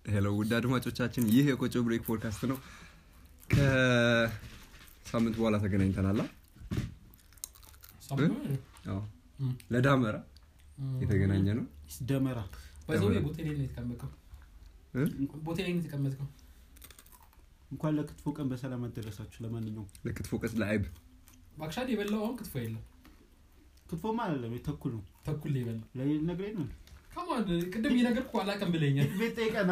ሄሎ ውድ አድማጮቻችን ይህ የቆጮ ብሬክ ፖድካስት ነው ከሳምንት በኋላ ተገናኝተናላ አዎ። እም። ለዳመራ የተገናኘ ነው ደመራ ባይዘው ቦቴ ላይ ነው የተቀመጥከው እ? ቦቴ ላይ ነው የተቀመጥከው እንኳን ለክትፎ ቀን በሰላም አደረሳችሁ ለማንኛውም ለክትፎ ቀስ ለአይብ ባክሻድ የበላው አሁን ክትፎ የለም ክትፎማ አይደለም የተኩል ነው ተኩል ላይ የበላው ለሌል ነግረኝ ነው ከማን ቅድም እየነገርኩ አላውቅም ብለኛል ቤት ጠይቀና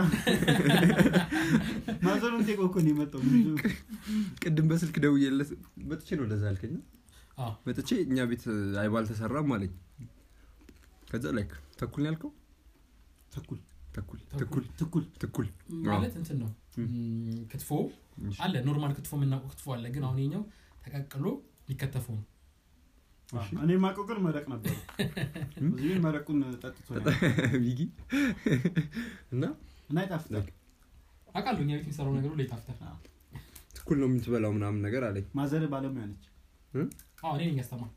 ማዘሩን ጤቆ እኮ ነው የመጣው ምንድን ነው? ቅድም በስልክ ደውዬለት መጥቼ ነው እንደዛ ያልከኝ አዎ። መጥቼ እኛ ቤት አይብ አልተሰራም አለኝ ከዛ ላይክ ተኩል ነው ያልከው ተኩል ተኩል ተኩል። ተኩል ትኩል ትኩል ማለት እንትን ነው እም፣ ክትፎ አለ ኖርማል ክትፎ የምናውቀው ክትፎ አለ ግን አሁን የኛው ተቀቅሎ ሊከተፈው ነው እኔ ማቀው ግን መረቅ ነበር ብዙ መረቁን ጠጥቶ ነው። ቢጊ እና እና ይጣፍጣል አውቃለሁ እኛ ቤት የሚሰራው ነገር ሁሉ ይጣፍጣል ትኩል ነው የምትበላው ምናምን ነገር አለኝ ማዘር ባለሙያ ነች አዎ እኔ ነኝ ያስተማር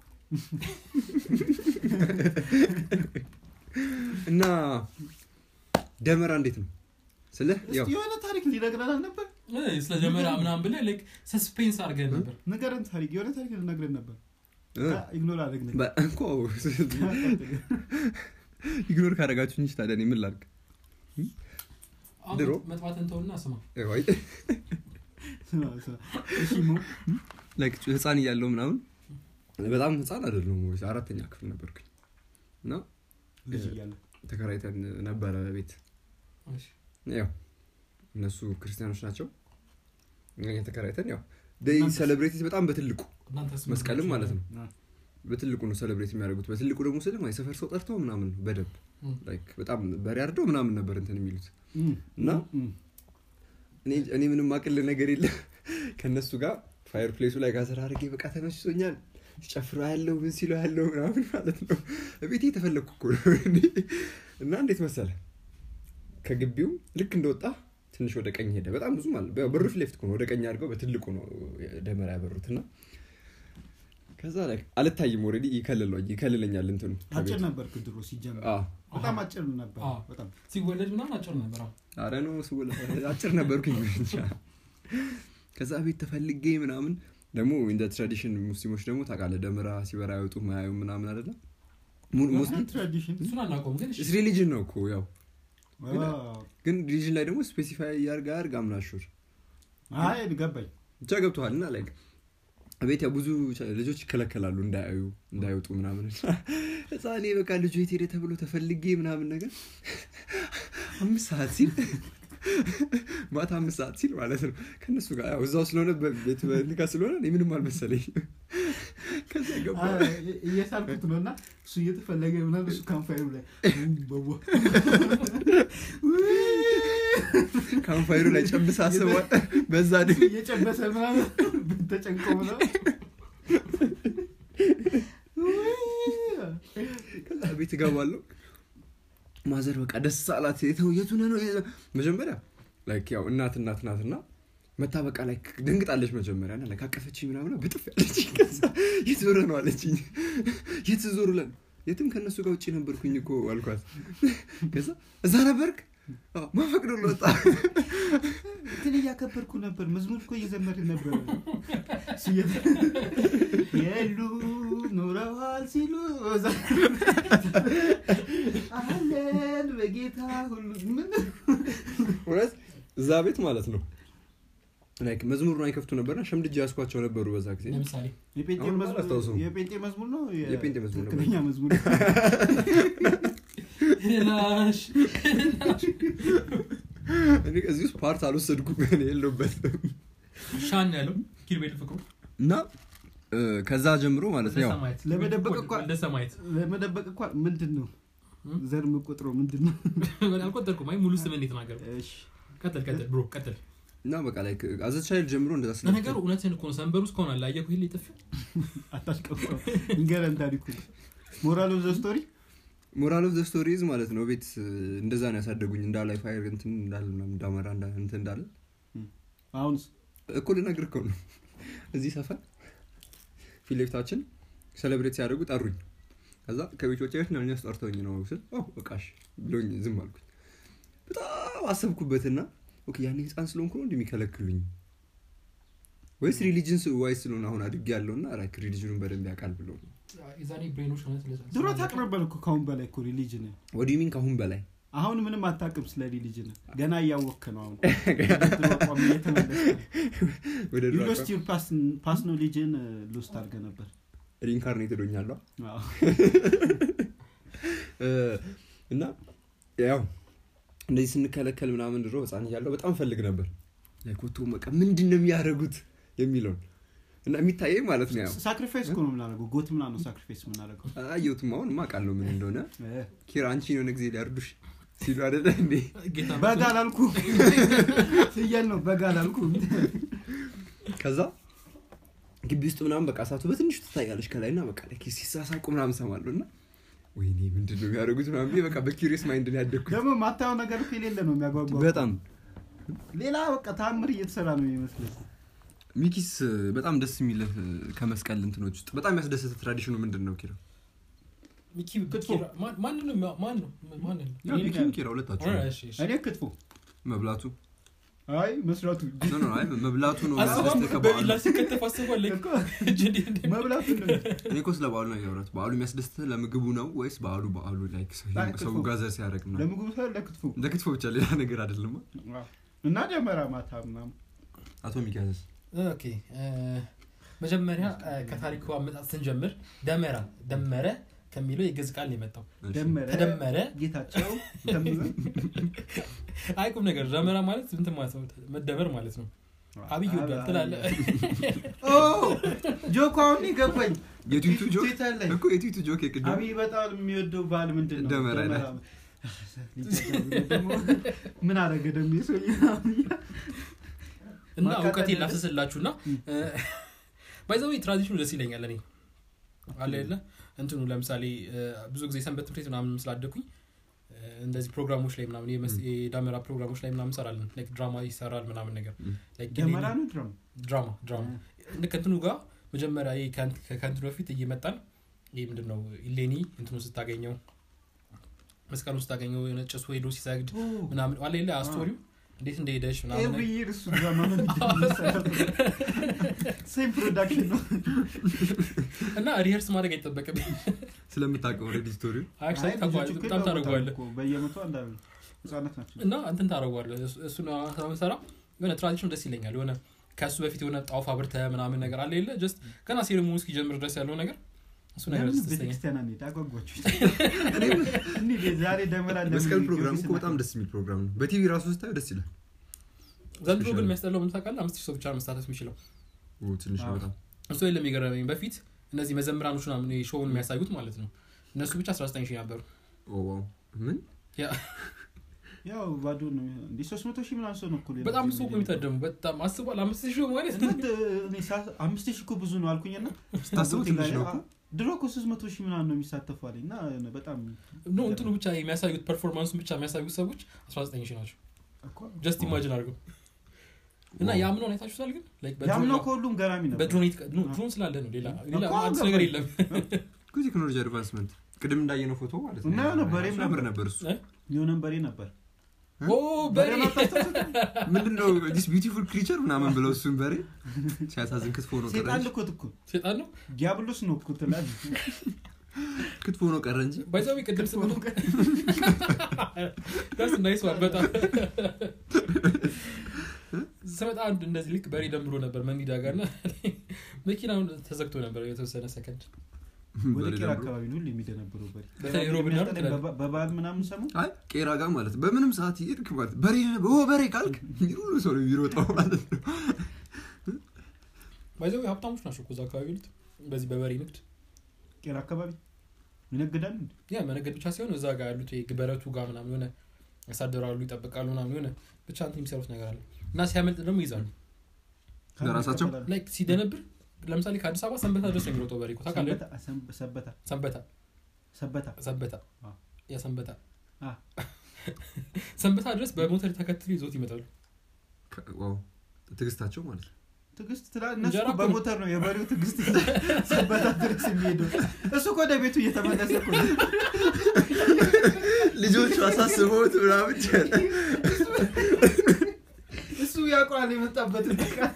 እና ደመራ እንዴት ነው ስለ ያው እስቲ የሆነ ታሪክ ሊነግረን ነበር ስለ ደመራ ምናምን ብለህ ላይክ ሰስፔንስ አድርገን ነበር ንገረን ታሪክ የሆነ ታሪክ ልነግረን ነበር እ፣ ኢግኖር አደረግን በ- እኮ ኢግኖር ካደረጋችሁ እንጂ ታዲያ እኔ ምን ላድርግ አሁን ድሮ? መጥፋትን ተውና ስማ ወይ እሺ ሙ ላይክ ህፃን እያለው ምናምን በጣም ህፃን አይደለም አራተኛ ክፍል ነበርኩኝ እና ልጅ እያለ ተከራይተን ነበረ ቤት እሺ። ያው እነሱ ክርስቲያኖች ናቸው እኛ ተከራይተን ያው እናንተስ? ሴሌብሬት በጣም በትልቁ እናንተስ ምን መስቀልም ናችሁ? ማለት ነው አ፣ በትልቁ ነው ሴሌብሬት የሚያደርጉት በትልቁ ደግሞ ስልም የሰፈር ሰው ጠርተው ምናምን ነው በደንብ እም። ላይክ በጣም በሬ አርደው ምናምን ነበር እንትን የሚሉት እም፣ እና? እም፣ እኔ እኔ ምንም አቅል ነገር የለም ከእነሱ ጋር ፋየር ፕሌሱ ላይ ጋዘር አድርጌ በቃ ተመችቶኛል ሲጨፍሩ ያለው ምን ሲሉ ያለው ምናምን ማለት ነው ቤቴ የተፈለግኩ እኮ ነው እኔ። እና እንዴት መሰለ ከግቢው ልክ እንደወጣ ትንሽ ወደ ቀኝ ሄደ በጣም ብዙ ማለት በሩ ፊት ለፊት እኮ ነው ወደ ቀኝ አድርገው በትልቁ ነው ደመራ ያበሩት እና ከዛ ላይ አልታይም ኦልሬዲ ይከልለኝ ይከልለኛል እንትኑ አጭር ከቤቱ። ነበር ድሮ ሲጀምር አዎ። በጣም አጭር ነበር አዎ። በጣም ሲወለድ ምናምን አጭር ነበር አዎ። አረ ነው ስወለ- አጭር ነበርኩኝ ብቻ ከዛ ቤት ተፈልጌ ምናምን ደግሞ እንደ ትራዲሽን ሙስሊሞች ደግሞ ታውቃለህ ደመራ ሲበራ አይወጡ ማያዩ ምናምን አይደለም mu- ሙስሊም ትራዲሽን እሱን አናውቀውም ግን እሺ። ሪሊጅን ነው እኮ ያው አዎ። ግን ሪሊጅን ላይ ደግሞ ስፔሲፋይ ያርጋ ያርግ አምናሹር አይ ገባኝ ብቻ ገብተዋል እና ላይ ቤት ያው ብዙ ልጆች ይከለከላሉ እንዳያዩ እንዳይወጡ ምናምን እዛ እኔ በቃ ልጁ የት ሄደ ተብሎ ተፈልጌ ምናምን ነገር አምስት ሰዓት ሲል ማታ አምስት ሰዓት ሲል ማለት ነው ከእነሱ ጋር ያው እዛው ስለሆነ ቤት በንጋ ስለሆነ እኔ ምንም አልመሰለኝ ከዛ ገባ አይ፣ እየሳልኩት ነው እና እሱ እየተፈለገ ምናምን እሱ ካምፋይሩ ላይ በቦ ካምፋይሩ ላይ ጨብስ አስቧል በዛ ድ እየጨበሰ ምናምን ተጨንቆ ምናምን ከዛ ቤት እገባለሁ ማዘር በቃ ደስ አላት የተው የቱ ነህ ነው መጀመሪያ ላይክ ያው እናት እናት ናትና መታ በቃ ላይ ደንግጣለች መጀመሪያ ና ላይክ አቀፈችኝ ምናምን ብጥፍ ያለች ከዛ የት ዞረ ነው አለችኝ የት ዞር ለን የትም ከእነሱ ጋር ውጭ ነበርኩኝ እኮ አልኳት ከዛ እዛ ነበርክ አዎ፣ ማፈቅዶ ለወጣ እንትን እያከበርኩ ነበር መዝሙር እኮ እየዘመርን ነበር እሱ እየ- የሉ ኖረዋል ሲሉ እዛ- አለን በጌታ ሁሉ ምን እውነት እዛ ቤት ማለት ነው ላይክ መዝሙሩን አይከፍቱ ነበርና ሸምድጃ ያስኳቸው ነበሩ በዛ ጊዜ ለምሳሌ የጴንጤ አሁን መዝሙር- አላስታውሰውም። የጴንጤ መዝሙር ነው የ- የጴንጤ መዝሙር ነው። ትክክለኛ መዝሙር ላሽ እኔ እዚህ ውስጥ ፓርት አልወሰድኩም እኔ የለሁበትም ሻን ያለው ኪርቤል ፍቅሩ እና እ፣ ከዛ ጀምሮ ማለት ነው ያው ለሰማየት ለመደበቅ እኮ- ለሰማየት ለመደበቅ እንኳ ምንድን ነው ዘር የምቆጥረው ምንድን ነው አልቆጠርኩም አይ ሙሉ ስምን የተናገሩ እሺ ቀጥል ቀጥል ብሮ ቀጥል እና በቃ ላይ አዘቻይል ጀምሮ እንደዛ ስለ ለነገሩ እውነትን እኮ ነው ሰንበሩ እስከሆን አለ አየኩ ይሄ ጥፊ አታሽቀፋ ንገረን ታሪኩ ሞራል ኦፍ ዘ ስቶሪ ሞራል ኦፍ ዘ ስቶሪዝ ማለት ነው ቤት እ፣ እንደዛ ነው ያሳደጉኝ እንዳላይ ፋይር እንትን እንዳለ ምናምን እንዳመራ እንዳ- እንትን እንዳለ አሁንስ እኮ ልነግርህ እኮ ነው እዚህ ሰፈር ፊት ለፊታችን ሴሌብሬት ሲያደርጉ ጠሩኝ ከዛ ከቤት ወጪ ቤት ነው እኛስ ጠርተውኝ ነው ስል ኦ በቃሽ ብሎኝ ዝም አልኩኝ በጣም አሰብኩበትና ኦኬ ያኔ ህፃን ስለሆንኩ ነው እንደሚከለክሉኝ ወይስ ሪሊጅን ዋይስ ስለሆነ አሁን አድግ ያለውና ራክ ሪሊጅኑን በደንብ ያውቃል ብሎ ነው የዛኔ ብሬኖች ሆነ ድሮ ታቅ ነበር እኮ ካሁን በላይ እኮ ሪሊጅን ወዲ ሚን ከአሁን በላይ አሁን ምንም አታውቅም ስለ ሪሊጅን ገና እያወክ ነው አሁን ድሮ አቋም እየተመለስክ ነው። ወደ You lost your past- past knowledge-ን ሎስት አድርገህ ነበር ሪንካርኔት ዶኛለሁ አዎ። እና ያው እንደዚህ ስንከለከል ምናምን ድሮ ህፃን እያለሁ በጣም ፈልግ ነበር ኮቶ በቃ ምንድን ነው የሚያደርጉት የሚለውን እና የሚታየኝ ማለት ነው ያው ሳክሪፋይስ እኮ ነው የምናደርገው ጎት ምና ነው ሳክሪፋይስ የምናደርገው አየሁትም አሁን ማቃለው ምን እንደሆነ እ። ኪራ አንቺን የሆነ ጊዜ ሊያርዱሽ ሲሉ አደለ እንዴ ጌታ በግ አላልኩ ፍየል ነው በግ አላልኩ ከዛ ግቢ ውስጥ ምናምን በቃ እሳቱ በትንሹ ትታያለች ከላይ እና በቃ ላይ ሲሳሳቁ ምናምን ሰማለሁ እና ወይኔ ምንድን ነው የሚያደርጉት ምናምን ብዬ በቃ በኪሪየስ ማይንድ ነው ያደግኩት ደግሞ ማታየው ነገር እኮ የሌለ ነው የሚያጓጓ በጣም ሌላ በቃ ታምር እየተሰራ ነው የሚመስለው ሚኪስ በጣም ደስ የሚል ከመስቀል እንትኖች ውስጥ በጣም ያስደሰተ ትራዲሽኑ ምንድን ነው ኪራ ሚኪ ክትፎ። ኪራ- ማን- ማንን ነው የሚያ- ማን ነው ማን ነው ያው ሚኪም ኪራ ሁለታችሁ አ፣ እሺ፣ እሺ። እኔ ክትፎ መብላቱ አይ መስራቱ ኖ ኖ አይ መብላቱ ነው አስበው የሚያስደስትህ ከበዓሉ በቢላ ሲከተፍ አስበዋል እኮ እጅ እንዴት እንደሚ- መብላቱ ነው እኔ እኮ ስለ በዓሉ ነው ያወራት በዓሉ የሚያስደስትህ ለምግቡ ነው ወይስ በዓሉ በዓሉ ላይክ ሰው- አይ፣ ሰው ክትፎ። ጋዘር ሲያደርግ ነው ለምግቡ ሳይሆን ለክትፎ ለክትፎ ብቻ ሌላ ነገር አይደለም እና ደመራ ማታ ምናምን አቶ ሚኪያስ ኦኬ እ፣ መጀመሪያ እ፣ ከታሪኩ አመጣጥ ስንጀምር ደመራ ደመረ ከሚለው የግዕዝ ቃል ነው የመጣው ደመረ ተደመረ ጌታቸው ተምዘ አይ ቁም ነገር ደመራ ማለት እንትን ማለት ነው መደመር ማለት ነው አብይ ወዷል ትላለህ ጆክ አሁን ይገባኝ የትዊቱ ጆክ ትዊተር ላይ እኮ የትዊቱ ጆክ የቅድም አብይ በጣም የሚወደው በዓል ምንድን ነው ደመራ ደመራ። ይላል። ደግሞ ምን አረገ ደሞ ሰው እና ማቃጠል እውቀቴ ያለ- ላፍስስላችሁ እና ባይዘዊ ትራዲሽኑ ደስ ይለኛል እኔ አለ የለ እንትኑ ለምሳሌ እ፣ ብዙ ጊዜ ሰንበት ትምህርት ቤት ምናምን ስላደኩኝ እ፣ እንደዚህ ፕሮግራሞች ላይ ምናምን የመስ- የዳመራ ፕሮግራሞች ላይ ምናምን እንሰራለን ላይክ ድራማ ይሰራል ምናምን ነገር ም። ላይክ ደመራ ነው ድረም ድራማ ድራማ ልክ እንትኑ ጋር መጀመሪያ ይሄ ከእንት- ከእንትኑ በፊት እየመጣን ይህ ምንድን ነው ኢሌኒ እንትኑ ስታገኘው መስቀሉ ስታገኘው የሆነ ጭሱ ሄዶ ሲሰግድ ምናምን አለ የለ አስቶሪው እንዴት እንደሄደች ምናምን ኤቭሪ ይር እሱ ድራማ ነው ሴም ፕሮዳክሽን ነው እና ሪሄርስ ማድረግ አይጠበቅም ስለምታውቀው ኦልሬዲ ስቶሪው አክቹዋሊ አይ፣ ታውቀዋለህ፣ ልጆቹ እኮ በጣም ይለወጣሉ ታደርገዋለህ እኮ በየመቶ አንዳንድ ህጻናት ናቸው እና እንትን ታደርገዋለህ እሱ- እሱን ስለምሰራ የሆነ ትራዲሽን ደስ ይለኛል የሆነ ከእሱ በፊት የሆነ ጣውፍ አብርተህ ምናምን ነገር አለ የለ ጀስት ገና ሴሬሞኒ እስኪጀምር ድረስ ያለው ነገር እሱ ነገር ለምን ደስ ይለኛል ቤተክርስቲያን አንሄድ አጓጓችሁ እንሂድ፣ ዛሬ ደመራ ለምን መስቀል ፕሮግራም ጊዮርጊስ እኮ በጣም ደስ የሚል ፕሮግራም ነው በቲቪ ራሱ ስታዩ ደስ ይላል ዘንድሮ ግን ስፔሻሊ። የሚያስጠላው ምን ታውቃለህ አምስት ሺህ ሰው ብቻ ነው መሳተፍ የሚችለው ኦ፣ ትንሽ ነው አዎ። በጣም እሱ የለም የገረመኝ በፊት እነዚህ መዘምራኖች ምናምን ይሄ ሾውን የሚያሳዩት ማለት ነው እነሱ ብቻ 19 ሺህ ነበሩ ኦ፣ ዋው ምን ያው ባዶ ነው እንዲ ሶስት መቶ ሺህ ምናምን ሰው ነው እኮ ሌላ በጣም ጊዜ ሰው እኮ የሚታደሙ በጣም አስቧል አምስት ሺህ ማለት እና ድ- እኔ ሳ- አምስት ሺህ እኮ ብዙ ነው አልኩኝና ስታስበው ትንሽ ነው እኮ ድሮ እኮ ሶስት መቶ ሺህ ምናምን ነው የሚሳተፉ አለኝ እና የሆነ በጣም ኖ እንትኑ ብቻ የሚያሳዩት ፐርፎርማንሱን ብቻ የሚያሳዩት ሰዎች 19 ሺህ ናቸው እኮ ጀስት ኢማጂን አድርገው እና የአምናውን አይታችሁታል ግን Like በድሮን ያምነው ነው- ከሁሉም ገራሚ ነበር በድሮን የት- ኖ፣ ድሮን ስላለ ነው ሌላ ሌላ እኮ አዲስ ገባኝ። ነገር የለም እኮ ቴክኖሎጂ አድቫንስመንት ቅድም እንዳየነው ፎቶ ማለት ነው እና የሆነ በሬም ያምር ነበር። ነበር እሱ የሆነም በሬ ነበር ኦ በሬ በሬ ማታስታውሱት? ምንድነው ዲስ ቢዩቲፉል ክሪቸር ምናምን ብለው እሱን በሬ ሲያሳዝን ክትፎ ነው ቀረ ሴጣን እንጂ ልኮት እኮ ሴጣን ነው ዲያብሎስ ነው እኮ ትላለህ ክትፎ ነው ቀረ እንጂ ባይዛዊ ቅድም ስምነው ዳስ ናይስ ዋን በጣም ስመጣ አንድ እንደዚህ ልክ በሬ ደምሮ ነበር መኒዳ ጋር እና መኪናውን ተዘግቶ ነበር የተወሰነ ሰከንድ ወደ በሬ ቄራ ደምሮ። አካባቢ ነው ሁሌ የሚደነብረው በሬ በተለይ ሮብና አርብ የሚያስጠላኝ በባ- በበዓል ምናምን ሰሙ አይ ቄራ ጋር ማለት በምንም ሰዓት ይሄድክ ማለት በሬ ኦ በሬ ካልክ ሁሉ ሰው ነው የሚሮጠው ማለት ነው ባይዛዊ ሀብታሞች ናቸው እኮ እዛ አካባቢ ያሉት በዚህ በበሬ ንግድ ቄራ አካባቢ ይነግዳል እንዴ? ያ መነገድ ብቻ ሲሆን እዛ ጋር ያሉት ይሄ በረቱ ጋር ምናምን የሆነ ያሳደራሉ ይጠብቃሉ ምናምን የሆነ ብቻ እንትን የሚሰሩት ነገር አለ እና ሲያመልጥ ደግሞ ይይዛሉ ለራሳቸው? ይከተላሉ። ላይክ ሲደነብር ለምሳሌ ከአዲስ አበባ ሰንበታ ድረስ ነው የሚሮጠው በሬ እኮ ታውቃለህ ሰበታ ሰንበ- ሰበታ ሰንበታ ሰበታ ሰንበታ አዎ። ያ ሰንበታ አ። ሰንበታ ድረስ በሞተር ተከትሎ ይዞት ይመጣሉ ከ- ዋው ትዕግስታቸው ማለት ነው ትግስት ትላ እነሱ እንጀራ እኮ እኮ በሞተር ነው የበሬው ትግስት ሰበታ ድረስ የሚሄደው እሱ እኮ ወደ ቤቱ እየተመለሰ እኮ ነው። ልጆቹ አሳስበውት ምናምን ሞራል የመጣበትን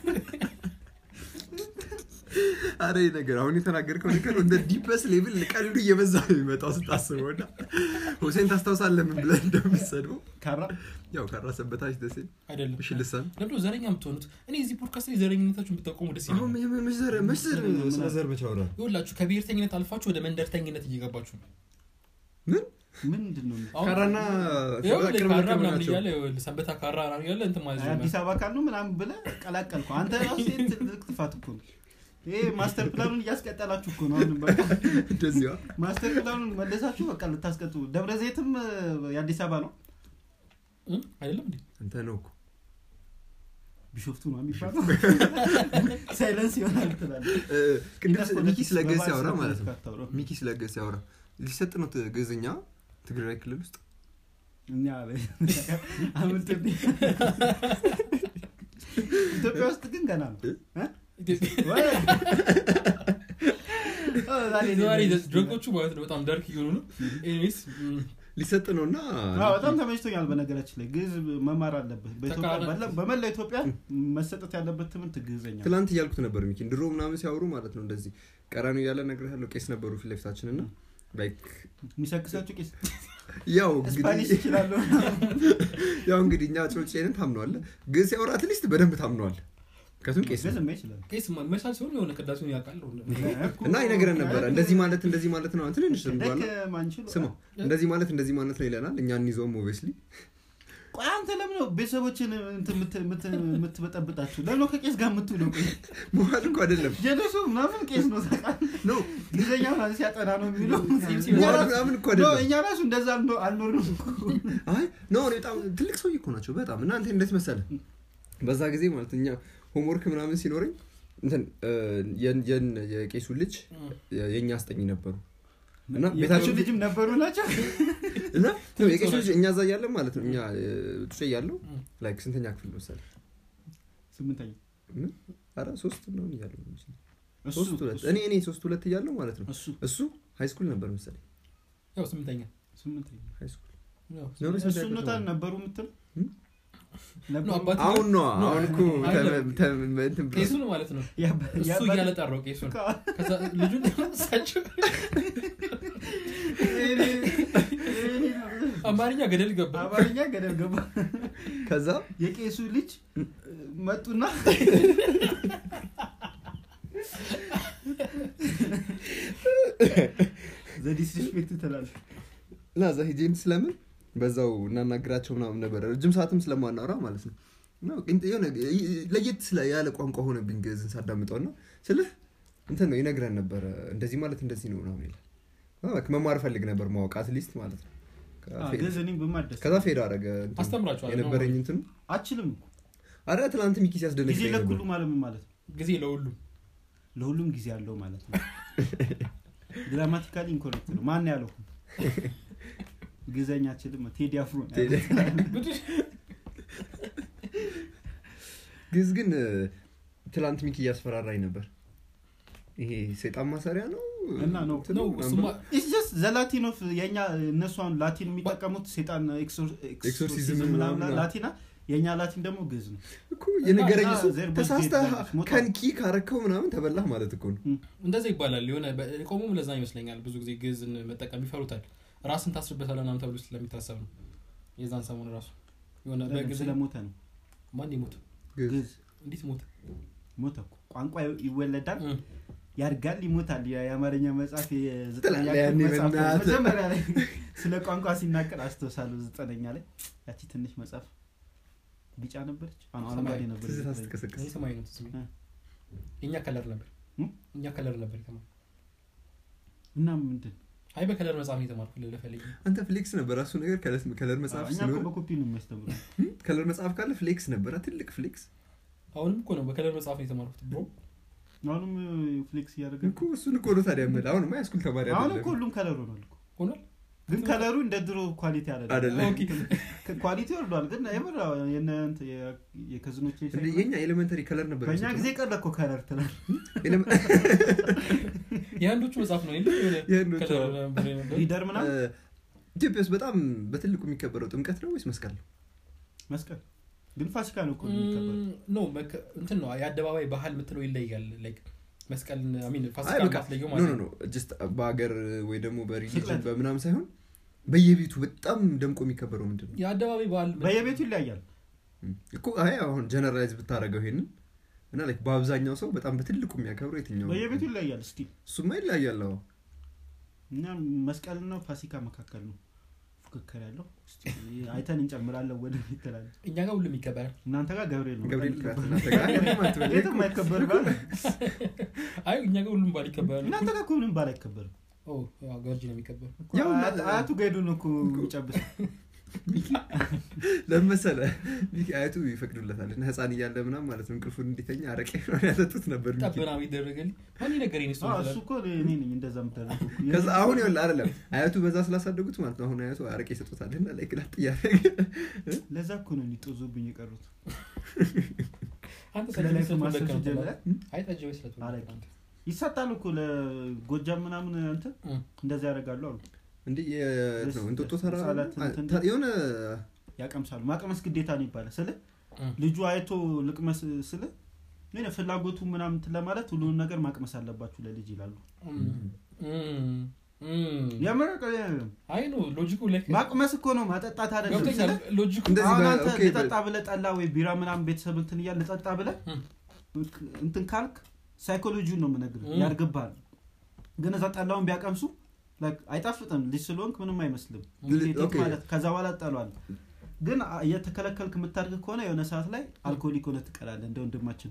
አረ ይህ ነገር አሁን የተናገርከው ነገር እንደ ዲፐስ ሌቭል ቀልዱ እየበዛ ነው የሚመጣው ስታስበው እና ሁሴን ታስታውሳለህ ምን ብለን እንደምትሰድበው ካራ ያው ካራሰበታች ደሴ አይደለም እሺ ልሳን ለምዶ ዘረኛ የምትሆኑት እኔ እዚህ ፖድካስት ላይ ዘረኝነታችሁን ብታቆሙ ደስ አሁን ይላል መዘር መዘር ስለ ዘር ብቻ አውራ ይኸውላችሁ ከብሔርተኝነት አልፋችሁ ወደ መንደርተኝነት እየገባችሁ ነው ምን ምንድን ነው አሁን ካራና ይኸውልህ ቅርብ ካራ ቅርብ ምናምን ናቸው እያለ ይኸውልህ ሰንበታ ካራ ምናምን እያለ እንትን ማለት ነው አዲስ አበባ ካሉ ምናምን ብለህ ቀላቀልኩ አንተ ራሱ ይሄ ትልቅ ጥፋት እኮ ነው ይሄ ማስተር ፕላኑን እያስቀጠላችሁ እኮ ነው አሁንም በቃ እንደዚያ ማስተር ፕላኑን መለሳችሁ በቃ ልታስቀጡ ደብረ ዘይትም እ፣ የአዲስ አበባ ነው እ? አይደለም እንዴ አንተ ነው እኮ ቢሾፍቱ ነው የሚባለው ሳይለንስ ይሆናል ትላለህ እ፣ ቅድም ሚኪ ስለ ገዝ ሲያወራ በባህል ማለት ነው አታውራው። ሚኪ ስለ ገዝ ሲያወራ ሊሰጥ ነው ት- ግዕዝኛ ትግራይ ክልል ውስጥ እኛ አምልጥ ኢትዮጵያ ውስጥ ግን ገና ነው እ? ኢትዮጵያ ወይ? ኦ፣ ዛሬ ዛሬ ነው። ድረጎቹ ማለት ነው በጣም ዳርክ እየሆኑ ነው ኤኒዌይስ ም፣ ሊሰጥ ነው እና አዎ፣ በጣም ተመችቶኛል በነገራችን ላይ ግዕዝ መማር አለብህ በኢትዮጵያ ተቃራኒ- ባለ- በመላ ኢትዮጵያ መሰጠት ያለበት ትምህርት ግዕዝኛ ነው። ትላንት እያልኩት ነበር ሚኪን ድሮ ምናምን ሲያወሩ ማለት ነው እንደዚህ ቀራኒ እያለ እነግርሃለሁ ቄስ ነበሩ ፊት ለፊታችን እና ላይክ የሚሰክሳችሁ ቄስ ያው ስፓኒሽ እንግዲህ ይችላሉ ያው እንግዲህ እኛ ጮጬንን ታምነዋለ ግን ሲያወራ አትሊስት በደንብ ታምነዋል ከቱም ቄስ ነው። ግዕዝማ ይችላል ቄስ ማ- መቻል ሲሆን የሆነ ቅዳሴውን ያውቃል እና ይነግረን ነበረ እንደዚህ ማለት እንደዚህ ማለት ነው ትንንሽ ዝም ብሏል ደክ ማንችል ስማ እንደዚህ ማለት እንደዚህ ማለት ነው ይለናል እኛ እንይዘውም ኦብስሊ ቆይ አንተ ለምን ነው ቤተሰቦችን እንትን የምት- የምት- የምትበጠብጣችሁ ለምን ነው ከቄስ ጋር የምትውለው ቆይ መዋል እኮ አይደለም ጀለሱ ምናምን ቄስ ነው ታውቃለህ ኖ ጊዜኛ ምናምን ሲያጠና ነው የሚለው ሲም- እኛ መዋል ራሱ- ምናምን እኮ ኖ፣ አይደለም እኛ ራሱ እንደዛ አልኖ- አልኖርንም እኮ። አይ ኖ እኔ በጣም ትልቅ ሰውዬ እኮ ናቸው በጣም እናንተ እንዴት መሰለ በዛ ጊዜ ማለት እኛ ሆምወርክ ምናምን ሲኖረኝ እንትን እ፣ የን- የን- የቄሱ ልጅ የእኛ አስጠኝ ነበሩ እና የቄሱ ቤታችን ልጅም ነበሩ ናቸው እና የቄሱ ልጅ እኛ እዛ እያለን ማለት ነው እኛ ጡጬ እያለው እ። ላይክ ስንተኛ ክፍል መሰለ ስምንተኛ አረ ሶስት ነው እያለው እሱ ሶስት ሁለት እኔ እኔ ሶስት ሁለት እያለው ማለት ነው እሱ እሱ ሃይ ስኩል ነበር መሰለኝ ያው ስምንተኛ ስምንተኛ ሃይ ስኩል ያው ነው እሱ ኖታል ነበሩ የምትል እም? ነበሩ? ነው አባት አሁን ነው ኖ፣ አሁን እኮ አይደለም። ተ- ተ- እንትን ብሎ- ቄሱን ማለት ነው ያባ- እሱ ያባ- እያለ ጠራው ቄሱን ከዛ ልጁን እሳቸው አማርኛ ገደል ገባ አማርኛ ገደል ገባ ከዛ የቄሱ ልጅ መጡና ዘዲስሪስፔክት ትላለህ እና እዛ ሄጄን ስለምን በዛው እናናግራቸው ምናምን ነበረ ረጅም ሰዓትም ስለማናወራ ማለት ነው እና ግን የሆነ ለየት ስለ- ያለ ቋንቋ ሆነብኝ ግዕዝን ሳዳምጠው እና ስልህ እንትን ነው ይነግረን ነበረ እንደዚህ ማለት እንደዚህ ነው ምናምን ይላል እና በቃ መማር ፈልግ ነበር ማወቅ አትሊስት ማለት ነው ከዛ ፌድ- ገዝ እኔም በማደስ ከዛ ፌድ አረገ እንትኑ፣ አስተምራችኋለሁ። የነበረኝ እንትኑ አችልም እኮ አረ ትናንት ሚኪ ሲያስደነግጠኝ ጊዜ ነበር ለሁሉ ማለት ምን ማለት ነው ጊዜ ለሁሉም ለሁሉም ጊዜ አለው ማለት ነው ግራማቲካሊ ኢንኮሬክት ነው ማን ያለው ግዘኛ አችልም ቴዲ አፍሮ ነው ቴዲ- ያለው። ግዕዝ ግን እ፣ ትላንት ሚኪ እያስፈራራኝ ነበር ይሄ ሰይጣን ማሰሪያ ነው እና ነው እንትኑ ነው ምናምን እሱማ ብሎ- ኢትስ ጀስት ዘላቲን ኦፍ የኛ እነሱ አሁን ላቲን የሚጠቀሙት ሴጣን ኤክሶር- ኤክሶርሲዝም ኤክሶርሲዝም ምናምን ምናምን ላቲና የእኛ ላቲን ደግሞ ግዕዝ ነው እኮ የነገረኝ እና እሱ ዘር ተሳስተህ በዝጌት ሞቷል። ከንኪ ካረከው ምናምን ተበላህ ማለት እኮ ነው እንደዛ ይባላል የሆነ ቆሙም ለዛ ይመስለኛል ብዙ ጊዜ ግዕዝን መጠቀም ይፈሩታል ራስን ታስርበታል ምናምን ተብሎ ስለሚታሰብ ነው የዛን ሰሞን ራሱ የሆነ በግዕዝ ስለሞተ ነው ማን ይሞት ግዕዝ ግዕዝ እንዴት ሞት ሞተ እኮ ቋንቋ ይወለዳል እ። ያድጋል ይሞታል ያ- የአማርኛ መጽሐፍ የዘጠነኛ ትላለህ ክፍል ያኔ መጽሐፍ ነው። በእናትህ። መጀመሪያ ላይ ስለ ቋንቋ ሲናገር አስታውሳለሁ ዘጠነኛ ላይ ያቺ ትንሽ መጽሐፍ ቢጫ ነበረች አሁን አረንጓዴ ነበረች ትዝታ ዘጠነኛ። ስትቀሰቅስ እኔ ሰማይ ነው ትዝ የሚለኝ። የእኛ ከለር ነበር እ? እኛ ከለር ነበር የተማርኩት እና ምንድን አይ በከለር መጽሐፍ ነው የተማርኩት ልለፈልግ አንተ ፍሌክስ ነበር ራሱ ነገር ከለር- ከለር መጽሐፍ እኛ እኮ ስለሆነ በኮፒ ነው የሚያስተምሩ ከለር መጽሐፍ ካለ ፍሌክስ ነበረ ትልቅ ፍሌክስ አሁንም እኮ ነው በከለር መጽሐፍ ነው የተማርኩት ብሮ አሁንም ፍሌክስ እያደረገ እኮ እሱን እኮ ነው ታዲያ የምልህ አሁንማ የስኩል ተማሪ አሁን አይደለም እኮ ሁሉም ከለር ሆኗል እኮ ሆኗል ግን ከለሩ እንደ ድሮ ኳሊቲ አይደለም። አይደለም ኦኬ። ኳሊቲ ወርዷል ግን የምር የነ እንትን የ- የከዝኖቼ እንደ ሳይሆን የኛ ኤሌመንተሪ ከለር ነበር በእኛ የሚሰጠው። ጊዜ ቀረ እኮ ከለር ትላል ኤሌመ- የአንዶቹ መጽሐፍ ነው የለም የሆነ የአንዶቹ ከለር አዎ። ነበር የነበረው። ሊደር ምናምን እ፣ ኢትዮጵያ ውስጥ በጣም በትልቁ የሚከበረው ጥምቀት ነው ወይስ መስቀል ነው መስቀል ግን ፋሲካ ነው እኮ የሚከበረው ኖ መከ- እንትን ነው የአደባባይ ባህል የምትለው ይለያል ላይክ መስቀል አሚን አይ ፋሲካ በቃ ማትለየው ኖ ማለት ኖ ነው ኖ ጀስት በሀገር ወይ ደግሞ በሪሊጅን ስቅለት። በምናም ሳይሆን በየቤቱ በጣም ደምቆ የሚከበረው ምንድን ነው የአደባባይ ባህል በየቤቱ ይለያያል እኮ አይ አሁን ጀነራላይዝ ብታደረገው ይሄንን እና ላይክ በአብዛኛው ሰው በጣም በትልቁ የሚያከብረው የትኛው ነው? በየቤቱ ይለያል እስቲ እሱማ ይለያያል አዎ እኛ መስቀልና ፋሲካ መካከል ነው ፉክክር ያለው እስቲ አይተን እንጨምራለን ወደ ይትላል እኛ ጋር ሁሉም ይከበራል እናንተ ጋር ገብርኤል ነው ገብርኤል ጋር እናንተ ጋር የትም አትበል። የትም አይከበር ባል አይ እኛ ጋር ሁሉም ባል ይከበራል እናንተ ጋር እኮ ምንም ባል አይከበርም ኦ ያው ገርጂ ነው የሚከበር እኮ ያው አያት- እና- አያቱ ጋር ሄዶ ነው እኮ የሚጨብሰው ለምን መሰለህ ሚኪ አያቱ ይፈቅዱለታል እና ህፃን እያለ ምናም ማለት ነው እንቅልፉን እንዲተኛ አረቄ ምናምን ያጠጡት ነበር ሚኪ ጠበና ይደረገልኝ ማን ነገረኝ እሱ አዎ፣ እሱ እኮ እኔ ነኝ እንደዛ የምደረገው እኮ። ከዛ አሁን ይኸውልህ አይደለም አያቱ በዛ ስላሳደጉት ማለት ነው አሁን አያቱ አረቄ ይሰጡታል እና ላይ ግላጥ እያደረገ ለዛ እኮ ነው ሊጦዙብኝ የቀሩት አንተ ስለ ጠጅ ላይ ቤት ማሰብ ስለተወለድክ ነው ሲጀምር አይ ጠጅ ቤት ስለተወለድክ አረቄ። አንተ። ይሰጣል እኮ ለጎጃም ምናምን እንትን እም። እንደዛ ያደርጋሉ አሉ እንዴ የት ነው እንጦጦ ተራራ ነው? ህጻናት እንትን- ተ- የሆነ ያቀምሳሉ ማቅመስ ግዴታ ነው ይባላል ስለ እም። ልጁ አይቶ ልቅመስ ስለ ግን ፍላጎቱ ምናምን እንትን ለማለት ሁሉንም ነገር ማቅመስ አለባችሁ ለልጅ ይላሉ እም። እም። እም። የምር አይ ነው ሎጂኩ ላይክ ማቅመስ እኮ ነው ማጠጣት አይደለም ገብቶኛል ስለ ሎጂኩ እንደዚህ አሁን በ- አንተ ኦኬ፣ ልጠጣ ብለህ ጠላ ወይ ቢራ ምናምን ቤተሰብ እንትን እያለ ልጠጣ ብለህ እም። እንትን ካልክ ሳይኮሎጂውን ነው የምነግርህ እም። ያርግብሃል ግን እዛ ጠላውን ቢያቀምሱ like አይጣፍጥም ልጅ ስለሆንክ ምንም አይመስልም ኢሚዲየት ኦኬ። ማለት ከዛ በኋላ ጠሏል ግን አ- እየተከለከልክ የምታድግ ከሆነ የሆነ ሰዓት ላይ አልኮሊክ ሆነ ትቀላለህ እንደ ወንድማችን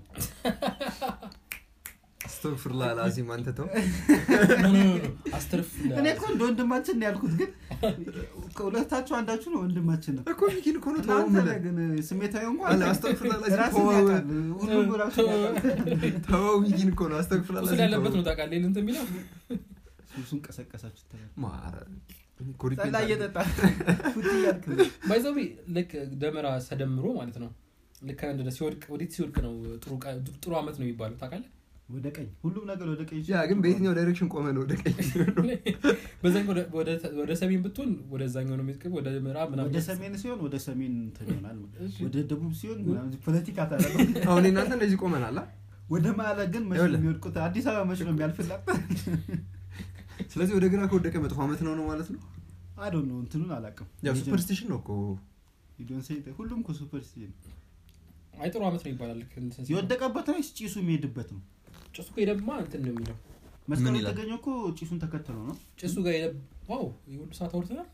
አስተግፍሩላህ አልዓዚም አንተ ተው አስተርፍ እኔ እኮ እንደ ወንድማችን ነው ያልኩት ግን ከሁለታችሁ አንዳችሁ ነው ወንድማችን ነው እኮ ሚኪን እኮ ነው ተው እናንተ የምልህ። ነህ ግን ስሜታዊ እንኳን አለ አስተግፍሩላህ አልዓዚም ራስን ተው ያውቃል ሁሉም ራሱን ያውቃል ተው ሚኪን እኮ ነው አስተግፍሩላህ ቁስል አልዓዚም ያለበት ተው። ነው ታውቃለህ ይሄን እንትን የሚለው ሱሱን ቀሰቀሳችሁ ትላል ማረ እኮ ሪፒት ጠላ አለ። እየጠጣ ፉት እያልክ ነው ባይዘዊ ልክ ደመራ ተደምሮ ማለት ነው ልክ እንደ ሲወድቅ ወዴት ሲወድቅ ነው ጥሩ ቀ- ጥሩ አመት ነው የሚባለው ታውቃለህ ወደ ቀኝ ሁሉም ነገር ወደ ቀኝ ያ ግን በየትኛው ዳይሬክሽን ቆመ ነው ወደ ቀኝ በዛኛው ወደ- ወደ- ወደ ሰሜን ብትሆን ወደዛኛው ነው የሚጥቅም ወደ ምዕራብ ምናምን ወደ ሰሜን ሲሆን ወደ ሰሜን እንትን ይሆናል እሺ። ወደ ደቡብ ሲሆን ምናምን ፖለቲካ ታደረገው አሁን እናንተ እንደዚህ ቆመናል አ? ወደ ማለ ግን መች ነው ይኸውልህ። የሚወድቁት አዲስ አበባ መች ነው የሚያልፍላት ስለዚህ ወደ ግራ ከወደቀ መጥፎ አመት ነው ነው ማለት ነው አዶ ነው እንትኑን አላውቅም ያው ሱፐርስቲሽን ነው እኮ You don't say that. ሁሉም እኮ ሱፐርስቲሽን አይ ጥሩ አመት ነው ይባላል ልክ እንትን ሲሆን። የወደቀበት ነው ጭሱ የሚሄድበት ነው ጭሱ ጋር ሄደማ እንትን ነው የሚለው መስቀሉ ምን ይላል? የተገኘው እኮ ጭሱን ተከትሎ ነው ጭሱ ጋር ሄደ ዋው የሁሉ ሰዓት አውርተናል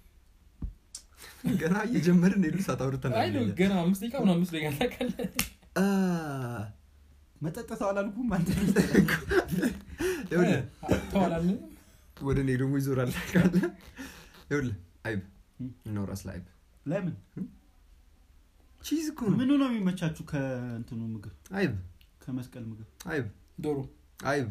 ገና እየጀመርን ሄዱ ሰዓት አውርተናል አይ ነው ገና አምስት ደቂቃ ምናምን አምስት ደቂቃ ታውቃለህ አ፣ መጠጠተው አላልኩም አንተ ይኸውልህ ተዋላል ወደ እኔ ደግሞ ይዞራል ካለ ይኸውልህ አይብ እም። እናውራ ስለ አይብ ለምን ቺዝ እኮ ነው ምኑ ነው የሚመቻችሁ ከእንትኑ ምግብ አይብ ከመስቀል ምግብ አይብ ዶሮ አይብ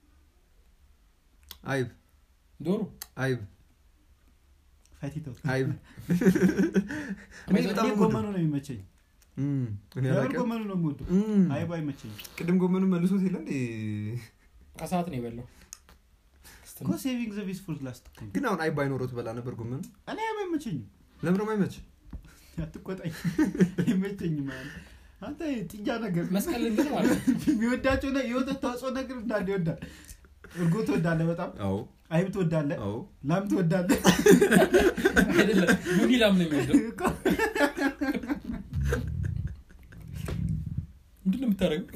አይብ ዶሮ አይብ ፋቲተው አይብ እኔ እኔ በጣም እኔ የምወደው። ጎመኑ ነው የሚመቸኝ እም፣ እኔ የምር አላውቅም። ጎመኑ ነው የምወደው እም፣ አይቡ አይመቸኝም ቅድም ጎመኑ መልሶት የለ እንዴ ከሰዓት ነው የበላው እኮ ሴቪንግ ዘ ቤስት ፎር ላስት እኮ ነው። ግን አሁን አይብ ባይኖረው ትበላ ነበር ጎመኑ እኔ አይቡ አይመቸኝም ለምን ደግሞ አይመች አትቆጣኝ አይመቸኝም ማለት አንተ ጥጃ ነገር መስቀል ግን ማለት ነው የሚወዳቸው ነ- የወተት ተዋጽኦ ነገር እንዳለ ይወዳል እርጎ ትወዳለ በጣም አዎ አይብ ትወዳለ አዎ ላም ትወዳለ አይደለም ዩኒ ላም ነው የሚወደው እኮ ምንድን ነው የምታደርገው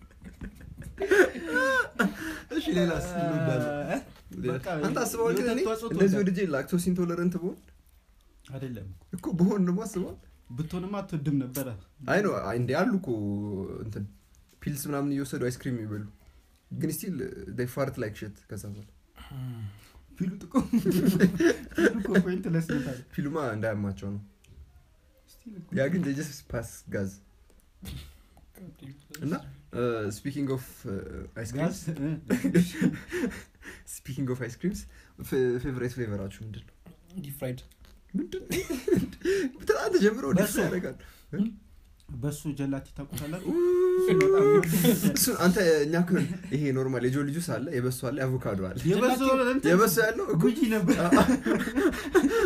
እሺ ሌላስ እንወዳለን እ? በቃ አንተ አስበዋል ግን የወተት እኔ ተዋጽኦ እንደዚህ ትወዳለህ? ወድጄ ላክቶስ ኢንቶለረንት ብሆን አይደለም እኮ ብሆን ደግሞ አስበዋል ብትሆንማ አትወድም ነበረ አይ ነው አይ እንዴ አሉ እኮ እንትን ፒልስ ምናምን እየወሰዱ አይስክሪም የሚበሉ ግን ስቲል ፋርት ላይክ ሽት ከዛ በኋላ ፊሉ ጥቆ ፊሉ እኮ ፖይንትለስ ነው ታዲያ። ፊልማ እንዳያማቸው ነው ስቲል እኮ ያ ግን ጀስ ፓስ ጋዝ እና ስፒኪንግ ኦፍ አይስክሪምስ ጋዝ እ፣ ስፒኪንግ ኦፍ አይስክሪምስ ፌቨሬት ፍሌቨራችሁ ምንድን ነው ዲፕ ፍራይድ ምንድን ትናንት ጀምሮ ደስ በሶ። ያደርጋል በሱ ጀላቲ ታውቁታላችሁ እሱ አንተ እኛ እኮ ይሄ ኖርማል የጆ ልጁስ አለ የበሶ አለ የአቮካዶ አለ የበሶ እንትን የበሶ ያለው እኮ ጉጂ ነበር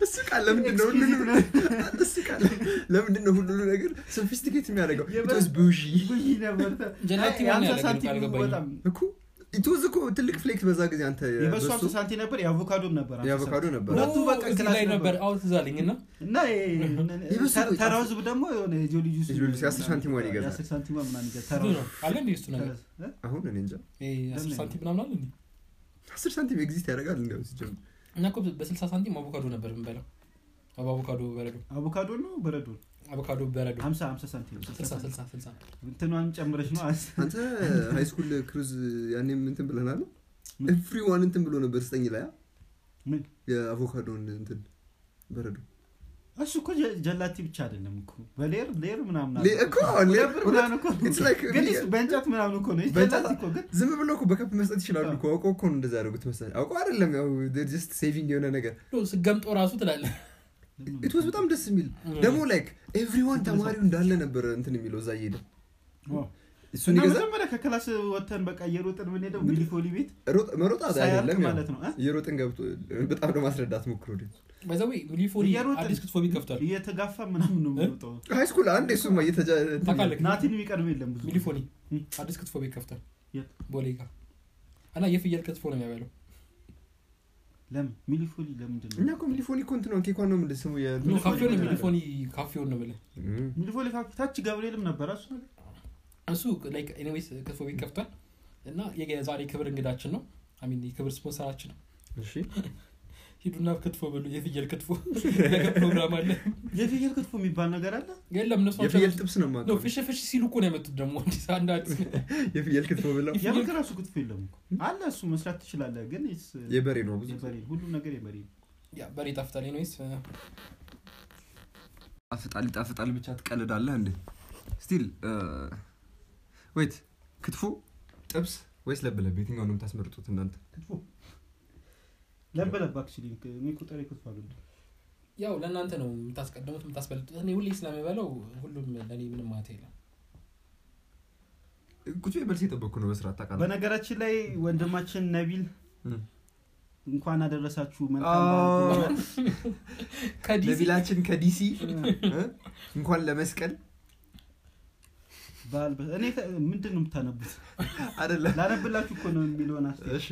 እስቃል ለምንድን ነው ሁሉንም እስቃል ለምንድን ነው ሁሉንም ነገር ሶፊስቲኬት የሚያደርገው ኢትስ ቡዢ ብይ ነበር ጀላቲ ማን የሀምሳ ያደረገ ሳንቲም አልገባኝም። በጣም እኮ ኢትዝ እኮ ትልቅ ፍሌክስ በዛ ጊዜ አንተ የበሱ በሱ ሀምሳ ሳንቲም ነበር የአቮካዶም ነበር ሀምሳ የአቮካዶ ሳንቲም። ነበር ሁለቱ በቃ እዚህ ክላስ ላይ ነበር ነበር። አዎ ትዝ አለኝ እና እና የበሱ ተራ- ቆይ ተራው ህዝብ ደግሞ የሆነ የጆሊ ጁስ የጆሊ ጁስ የአስር ሳንቲም ዋን ይገዛል። የአስር ሳንቲም ዋን ምናምን ይገዛል። ብዙ ተራው ነው አለ እንዴ እሱ ነገር እ? አሁን እኔ እንጃ ይሄ አስር ለምን? ሳንቲም ምናምን አለ እንዴ አስር ሳንቲም ኤግዚስት ያደርጋል እንዲያው ሲጀምር እና እኮ በስልሳ ሳንቲም አቮካዶ ነበር የምንበላው አቮካዶ በረዶ አቮካዶ ነው በረዶ አቮካዶ በረዶ ሀምሳ ሀምሳ ሳንቲም ስልሳ ስልሳ ሳንቲም። ስልሳ ስልሳ እንትኗን ጨምረሽ ነው አስ- አንተ ሃይ ስኩል ክሩዝ ያኔም እንትን ብለናል ኤቭሪዋን እንትን ብሎ ነበር ስጠኝ ላይ አ? ምን የአቮካዶን እንትን በረዶ እሱ እኮ ጀ- ጀላቲ ብቻ አይደለም እኮ በሌር ሌር ምናምን አለ ሌ- እኮ ሌር- ሁለት ብር ምናምን እኮ It's like- ግን እሱ በእንጨት ምናምን እኮ ነው በእንጨት- ጀላቲ እኮ ግን ዝም ብሎ እኮ በከፕ መስጠት ይችላሉ እኮ አውቀው እኮ ነው እንደዛ ያደረጉት መሰለኝ አውቀው አይደለም ያው ጀስት ሴቪንግ የሆነ ነገር ስገምጦ ራሱ ትላለህ ኢትወስ በጣም ደስ የሚል ደግሞ ላይክ ኤቭሪዋን ተማሪው እንዳለ ነበር እንትን የሚለው እዛ እየሄደ እሱን እና ይገዛ መጀመሪያ ከክላስ ወተን በቃ እየሮጥን የምንሄደው ሚሊፎሊ ቤት ሮጥ- መሮጣት ሳያልቅ አይደለም ያው ማለት ነው እ? እየሮጥን ገብቶ በጣም ለማስረዳት ሞክሮ በዛዊ ሚሊፎኒ እየሮጥን አዲስ ክትፎ ቤት ከፍቷል እየተጋፋ ምናምን ነው የምንሮጠው ሃይ ስኩል አንድ እሱማ እየተጃ እንትን ታውቃለህ ናቲን የሚቀድም የለም ብዙ ሚሊፎኒ እም። አዲስ ክትፎ ቤት ከፍቷል የት? ቦሌ ጋር እና የፍየል ክትፎ ነው የሚያበለው ለምን ሚሊፎሊ ለምንድን እኛ ነው እኮ ሚሊፎኒ እኮ እንትን ነው ኬኳን ነው ምንድን ስሙ የ- ኖ ሚሊፎኒ ካፌውን ምን ሚሊፎኒ ካፌውን ነው የምልህ እም። ሚሊፎሊ ካፌ ታች ገብርኤልም ነበረ እሱ ነገር እሱ ላይክ ኤኒዌይስ ክትፎ ቤት ከፍቷል እና የዛሬ ክብር እንግዳችን ነው አሚን የክብር ስፖንሰራችን ነው እሺ ሂዱና ክትፎ ብሉ የፍየል ክትፎ ነገ ፕሮግራም አለ የፍየል ክትፎ የሚባል ነገር አለ የለም እነሱ ናቸው የፍየል ያመጡት። ጥብስ ነው ኖ የማውቀው ፍሽ ፍሽ ሲሉ እኮ ነው ያመጡት ደግሞ አዲስ አንድ አዲስ የፍየል ክትፎ ብለው የፍየል- የበግ ራሱ ክትፎ የለም እኮ አለ እሱ መስራት ትችላለህ ግን it's- የበሬ ነው ብዙ የበሬ ሁሉም ነገር የበሬ ነው ያ በሬ ጣፍጣል ኤኒዌይስ ጣፍጣል ይጣፍጣል ብቻ ትቀልዳለህ እንዴ ስቲል ወይት ክትፎ ጥብስ ወይስ ለብለብ የትኛው ነው የምታስመርጡት እናንተ ክትፎ ለበለብ አክቹሊ እኔ እኮ ጥሬ ክትፎ አልወድም ያው ለእናንተ ነው የምታስቀድሙት የምታስበልጡት እኔ ሁሌ ስለምበለው ሁሉም ለእኔ ምንም ማለት የለም ቁጭ በልስ የጠበቅኩ ነው በስርዓት ታውቃለህ በነገራችን ላይ ወንድማችን ነቢል እም። እንኳን አደረሳችሁ መልካም በዓል ብሎናል። ከዲሲ ነቢላችን ከዲሲ እ? እንኳን ለመስቀል በዓል በ- እኔ ከ- ምንድን ነው የምታነቡት አይደለም ላነብላችሁ እኮ ነው የሚለውን አስ እሺ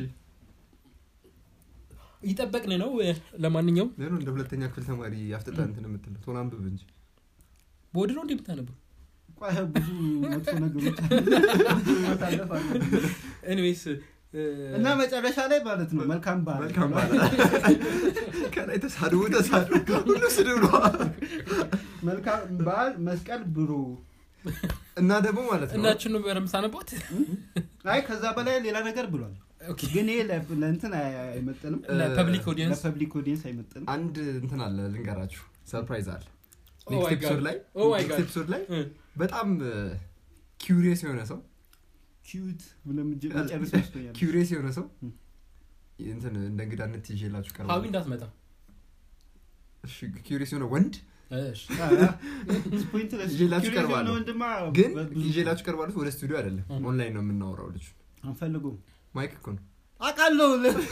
ይጠበቅን ነው ለማንኛውም ለምን እንደ ሁለተኛ ክፍል ተማሪ አፍጥጣ እንትን የምትለው ቶሎ አንብብ እንጂ በወድ ነው እንዴ የምታነበው ብዙ መጥፎ ነገሮች ብዙ ማሳለፍ አለ። ኤኒዌይስ እና መጨረሻ ላይ ማለት ነው መልካም በዓል መልካም ባለ ከላይ ተሳድቡ ተሳድቡ ሁሉ ስድብ ነው መልካም በዓል መስቀል ብሮ እና ደግሞ ማለት ነው እናችን ነው በረምሳነቦት አይ ከዛ በላይ ሌላ ነገር ብሏል ግን ይሄ ለ- ለእንትን አይ- አይመጥንም ለፐብሊክ ኦዲየንስ ለፐብሊክ ኦዲየንስ አይመጥንም አንድ እንትን አለ ልንገራችሁ ሰርፕራይዝ አለ Oh ኔክስት my ኤፒሶድ God. ላይ Oh my ኔክስት God. ኤፒሶድ ላይ በጣም ኪውሪየስ የሆነ ሰው ኪዩት ብለን ምጀ- መጨረስ መስሎኛል ኪውሪየስ የሆነ ሰው ም። እንትን እንደ እንግዳነት ይዤላችሁ ሀዊ ቀርባለሁ እንዳትመጣ እሺ ኪውሪየስ የሆነ ወንድ እሺ። ፖይንትለስ ይዤላችሁ ኪዩሪየስ ቀርባለሁ። የሆነ ወንድማ ግን በብዙ- ይዤላችሁ ቀርባለሁ ወደ ስቱዲዮ አይደለም ም። ኦንላይን ነው የምናወራው ልጅ አንፈልጉም ማይክ እኮ ነው አውቃለሁ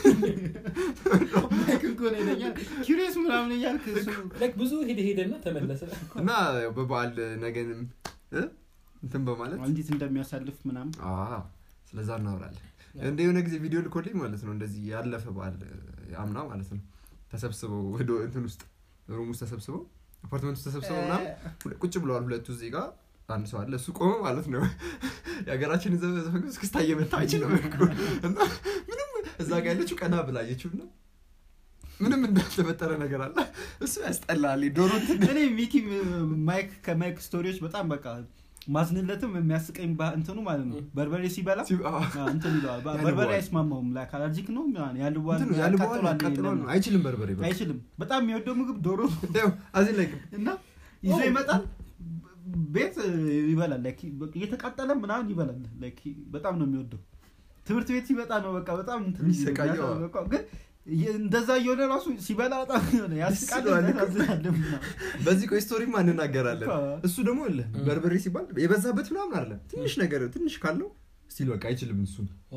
ማይክ እኮ ነው ይለኛል ኪዩሪየስ ምናምን እያልክ እሱ ላይክ ብዙ ሄደ ሄደና ተመለሰ እና ያው በበዓል ነገንም እ? እንትን በማለት እንዴት እንደሚያሳልፍ ምናምን አዎ፣ ስለዛ እናወራለን እንደ የሆነ ጊዜ ቪዲዮ ልኮልኝ ማለት ነው እንደዚህ ያለፈ በዓል አምና ማለት ነው ተሰብስበው ወደ እንትን ውስጥ ሩም ውስጥ ተሰብስበው አፓርትመንት ውስጥ ተሰብስበው ምናምን ሁለ- ቁጭ ብለዋል ሁለቱ እዚህ ጋር አንድ ሰው አለ እሱ ቆመ ማለት ነው የሀገራችን ዘ- ዘፈን እስክስታ እየመታ አይችልም እኮ። እና ምንም እዛ ጋር ያለችው ቀና ብላ አየችው እና ምንም እንዳልተፈጠረ ነገር አለ እሱ ያስጠላል ዶሮ እንትን እኔ ሚኪ ማይክ ከማይክ ስቶሪዎች በጣም በቃ ማዝንለትም የሚያስቀኝ ባ- እንትኑ ማለት ነው ም። በርበሬ ሲበላ ሲ- አዎ። አ፣ እንትን ይለዋል ባ- ያልበዋል። በርበሬ አይስማማውም ላይክ አለርጂክ ነው ምናምን ያልበዋል እንትን ነው ያልበዋል ያቃጥለዋል ያቃጥለዋል ነው ይለናል። አይችልም በርበሬ በቃ አይችልም በጣም የሚወደው ምግብ ዶሮ ነው ያው አዚን ላይ እና ይዞ ኦ። ይመጣል ቤት ይበላል ላይክ እየተቃጠለ ምናምን ይበላል ላይክ በጣም ነው የሚወደው ትምህርት ቤት ሲመጣ ነው በቃ በጣም እንትን የሚሰቃየው። በቃ ግን የ- እንደዛ እየሆነ ራሱ ሲበላ በጣም የሆነ ያስቃል ይስለዋል እኮ። ያሳዝናል ምናምን። በዚህ ቆይ ስቶሪ እንናገራለን እኮ። እሱ ደግሞ ለ በርበሬ ሲባል የበዛበት ምናምን አለ ትንሽ ነገር ትንሽ ካለው ስቲል በቃ አይችልም እሱን ኦ፣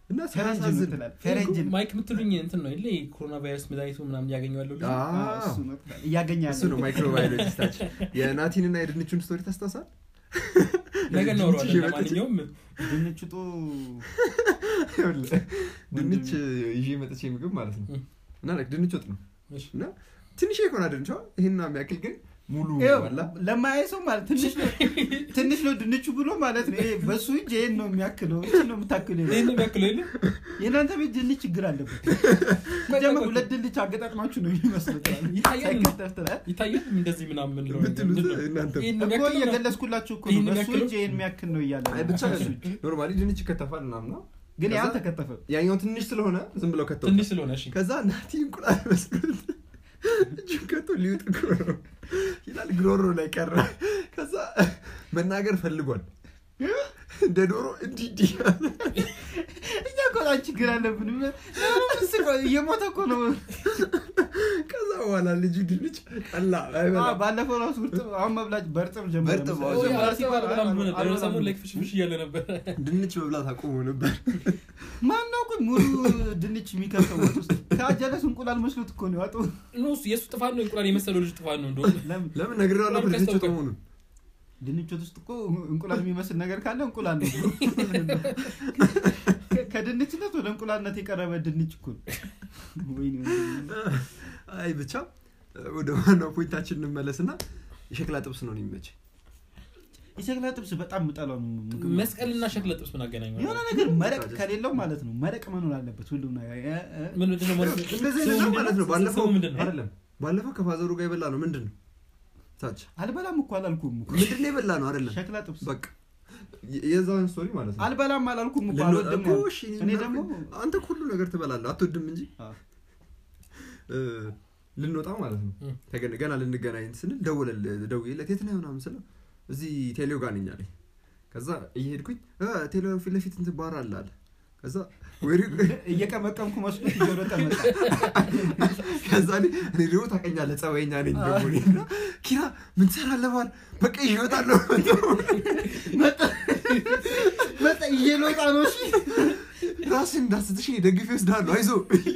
እና ፈረንጅ ሲያሳዝን ምትላል ፈረንጅ ነው። ማይክ የምትሉኝ እንትን ነው የለ ኮሮና ቫይረስ መድኃኒቱ ምናምን እያገኘዋለሁ ልጅ አዎ፣ አዎ፣ እሱ ነው ትላለህ። እያገኘ ያለ እሱ ነው ማይክሮባዮሎጂስታችን የናቲንና የድንቹን ስቶሪ ታስታውሳል ነገ ድንች እናወራዋለን ይዤ መጥቼ- ለማንኛውም ድንች ጦ ይኸውልህ፣ ድንች ይዤ መጥቼ ምግብ ማለት ነው እም። እና like ድንች ወጥ ነው እሺ። እና ትንሽ የኮና ድንቿ ይህን የሚያክል ግን ሙሉ ይኸው አላ ለማያይ ሰው ማለት ትንሽ ነው ትንሽ ነው ድንቹ ብሎ ማለት ነው ይሄ በሱ እጅ ይሄን ነው የሚያክለው እቺ ነው የምታክለው ይላል። ይህን የሚያክለው የለ የእናንተ ቤት ድንች ችግር አለበት ጀመር ሁለት ድንች አገጣጥማችሁ ነው የሚመስለው ትላለህ። ይታያል እንዴ? ሳይከተፍ ትላለህ። ይታያል እንደዚህ ምናምን ምንለው ብትሉት ምንድን ነው? እናንተ ይህን እኮ የሚያክል ነው? እየገለጽኩላችሁ እኮ ነው ይህን በሱ የሚያክለው? እጅ ይሄን የሚያክል ነው እያለ አይ ነው። ብቻ በሱ እጅ። ኖርማሊ ድንች ይከተፋል ምናምን ነው ግን ያ ከዛ- አልተከተፈም ያኛው ትንሽ ስለሆነ ዝም ብለው ከተው ትንሽ ስለሆነ እሺ ከዛ ናቲ እንቁላል መስሎት እጁን ከቶ ሊውጥ እኮ ነው ይላል ግሮሮ ላይ ቀረ ከዛ መናገር ፈልጓል እንደ ዶሮ እንዲህ እንዲህ አለ። እኛ እኮ በጣም ችግር አለብን ምስቀው እየሞተ እኮ ነው ከዛ በኋላ ልጁ ድንች ቀላ አ፣ አይበላም። ባለፈው ራሱ እርጥብ አሁን መብላት በእርጥብ ጀመረ በእርጥብ መሰለኝ። አዎ፣ ጀመረ ሲባል በጣም ብሎ ነበር። የሆነ አልበላም ሰሞን ብሎ። ላይ ፍሽፍሽ እያለ ነበር ድንች መብላት አቁሞ ነበር ማነው ግን ሙሉ ድንች የሚከተው ወጥ ውስጥ ከአጀለስ እንቁላል መስሎት እኮ ነው ያወጣው ኖ እሱ የእሱ ጥፋት ነው እንቁላል የመሰለው ልጅ ጥፋት ነው እንደሆነ ለምን ለምን ነግሬዋለሁ እኮ ለምን ድንች ወጥ ከስተውከው? መሆኑን ድንች ወጥ ውስጥ እኮ እንቁላል የሚመስል ነገር ካለ እንቁላል ነው ከ- ከድንችነት ወደ እንቁላልነት የቀረበ ድንች እኮ ነው። ወይኔ ወይኔ። አይ ብቻ ወደ ዋናው ፖይንታችን እንመለስና የሸክላ ጥብስ ነው የሚመች የሸክላ ጥብስ በጣም ምጠላው ምግብ ነው። መስቀልና ሸክለ ጥብስ ምን አገናኘው የሆነ ነገር መረቅ ከሌለው ማለት ነው መረቅ መኖር አለበት ሁሉም ነገር እ- እ- ምን ምንድን ነው ማለት ነው? እንደዚህ ስሙ አይነት ነው ምንድን ማለት ነው ነው? ባለፈው ስሙ ምንድን ነው? አይደለም ባለፈው ከፋዘሩ ጋር የበላ ነው ምንድን ነው ታች አልበላም እኮ አላልኩም እኮ ምንድን ነው የበላ ነው አይደለም ሸክላ ጥብስ በቃ የ- የዛን ስቶሪ ማለት ነው አልበላም አላልኩም እኮ ልንወ- አልወድም እኮ ነው እሺ፣ እኔ እና- ደግሞ አንተ ሁሉ ነገር ትበላለህ አትወድም እንጂ አዎ። እ፣ ልንወጣ ማለት ነው እ። ተገ- ገና ልንገናኝ ስንል ደወለል ደውዬለት የት ነህ ምናምን ስለው እዚህ ቴሌው ጋር ነኝ አለኝ ከዛ እየሄድኩኝ እ፣ ቴሌው ፊት ለፊት እንትን ባር አለ አለ ከዛ ወሬ እየቀመቀምኩ መስሎት እየሮጠ መጣ ከዛ እኔ እኔ ደግሞ ታውቀኛለህ ጸባይኛ ነኝ ደግሞ እኔ እና ኪራ ምን ትሰራለህ ባል በቃ ይዤ እወጣለሁ መጣ እየሎጣ ነው እሺ ራስን እንዳስትሽ ደግፌ ወስዳለሁ አይዞ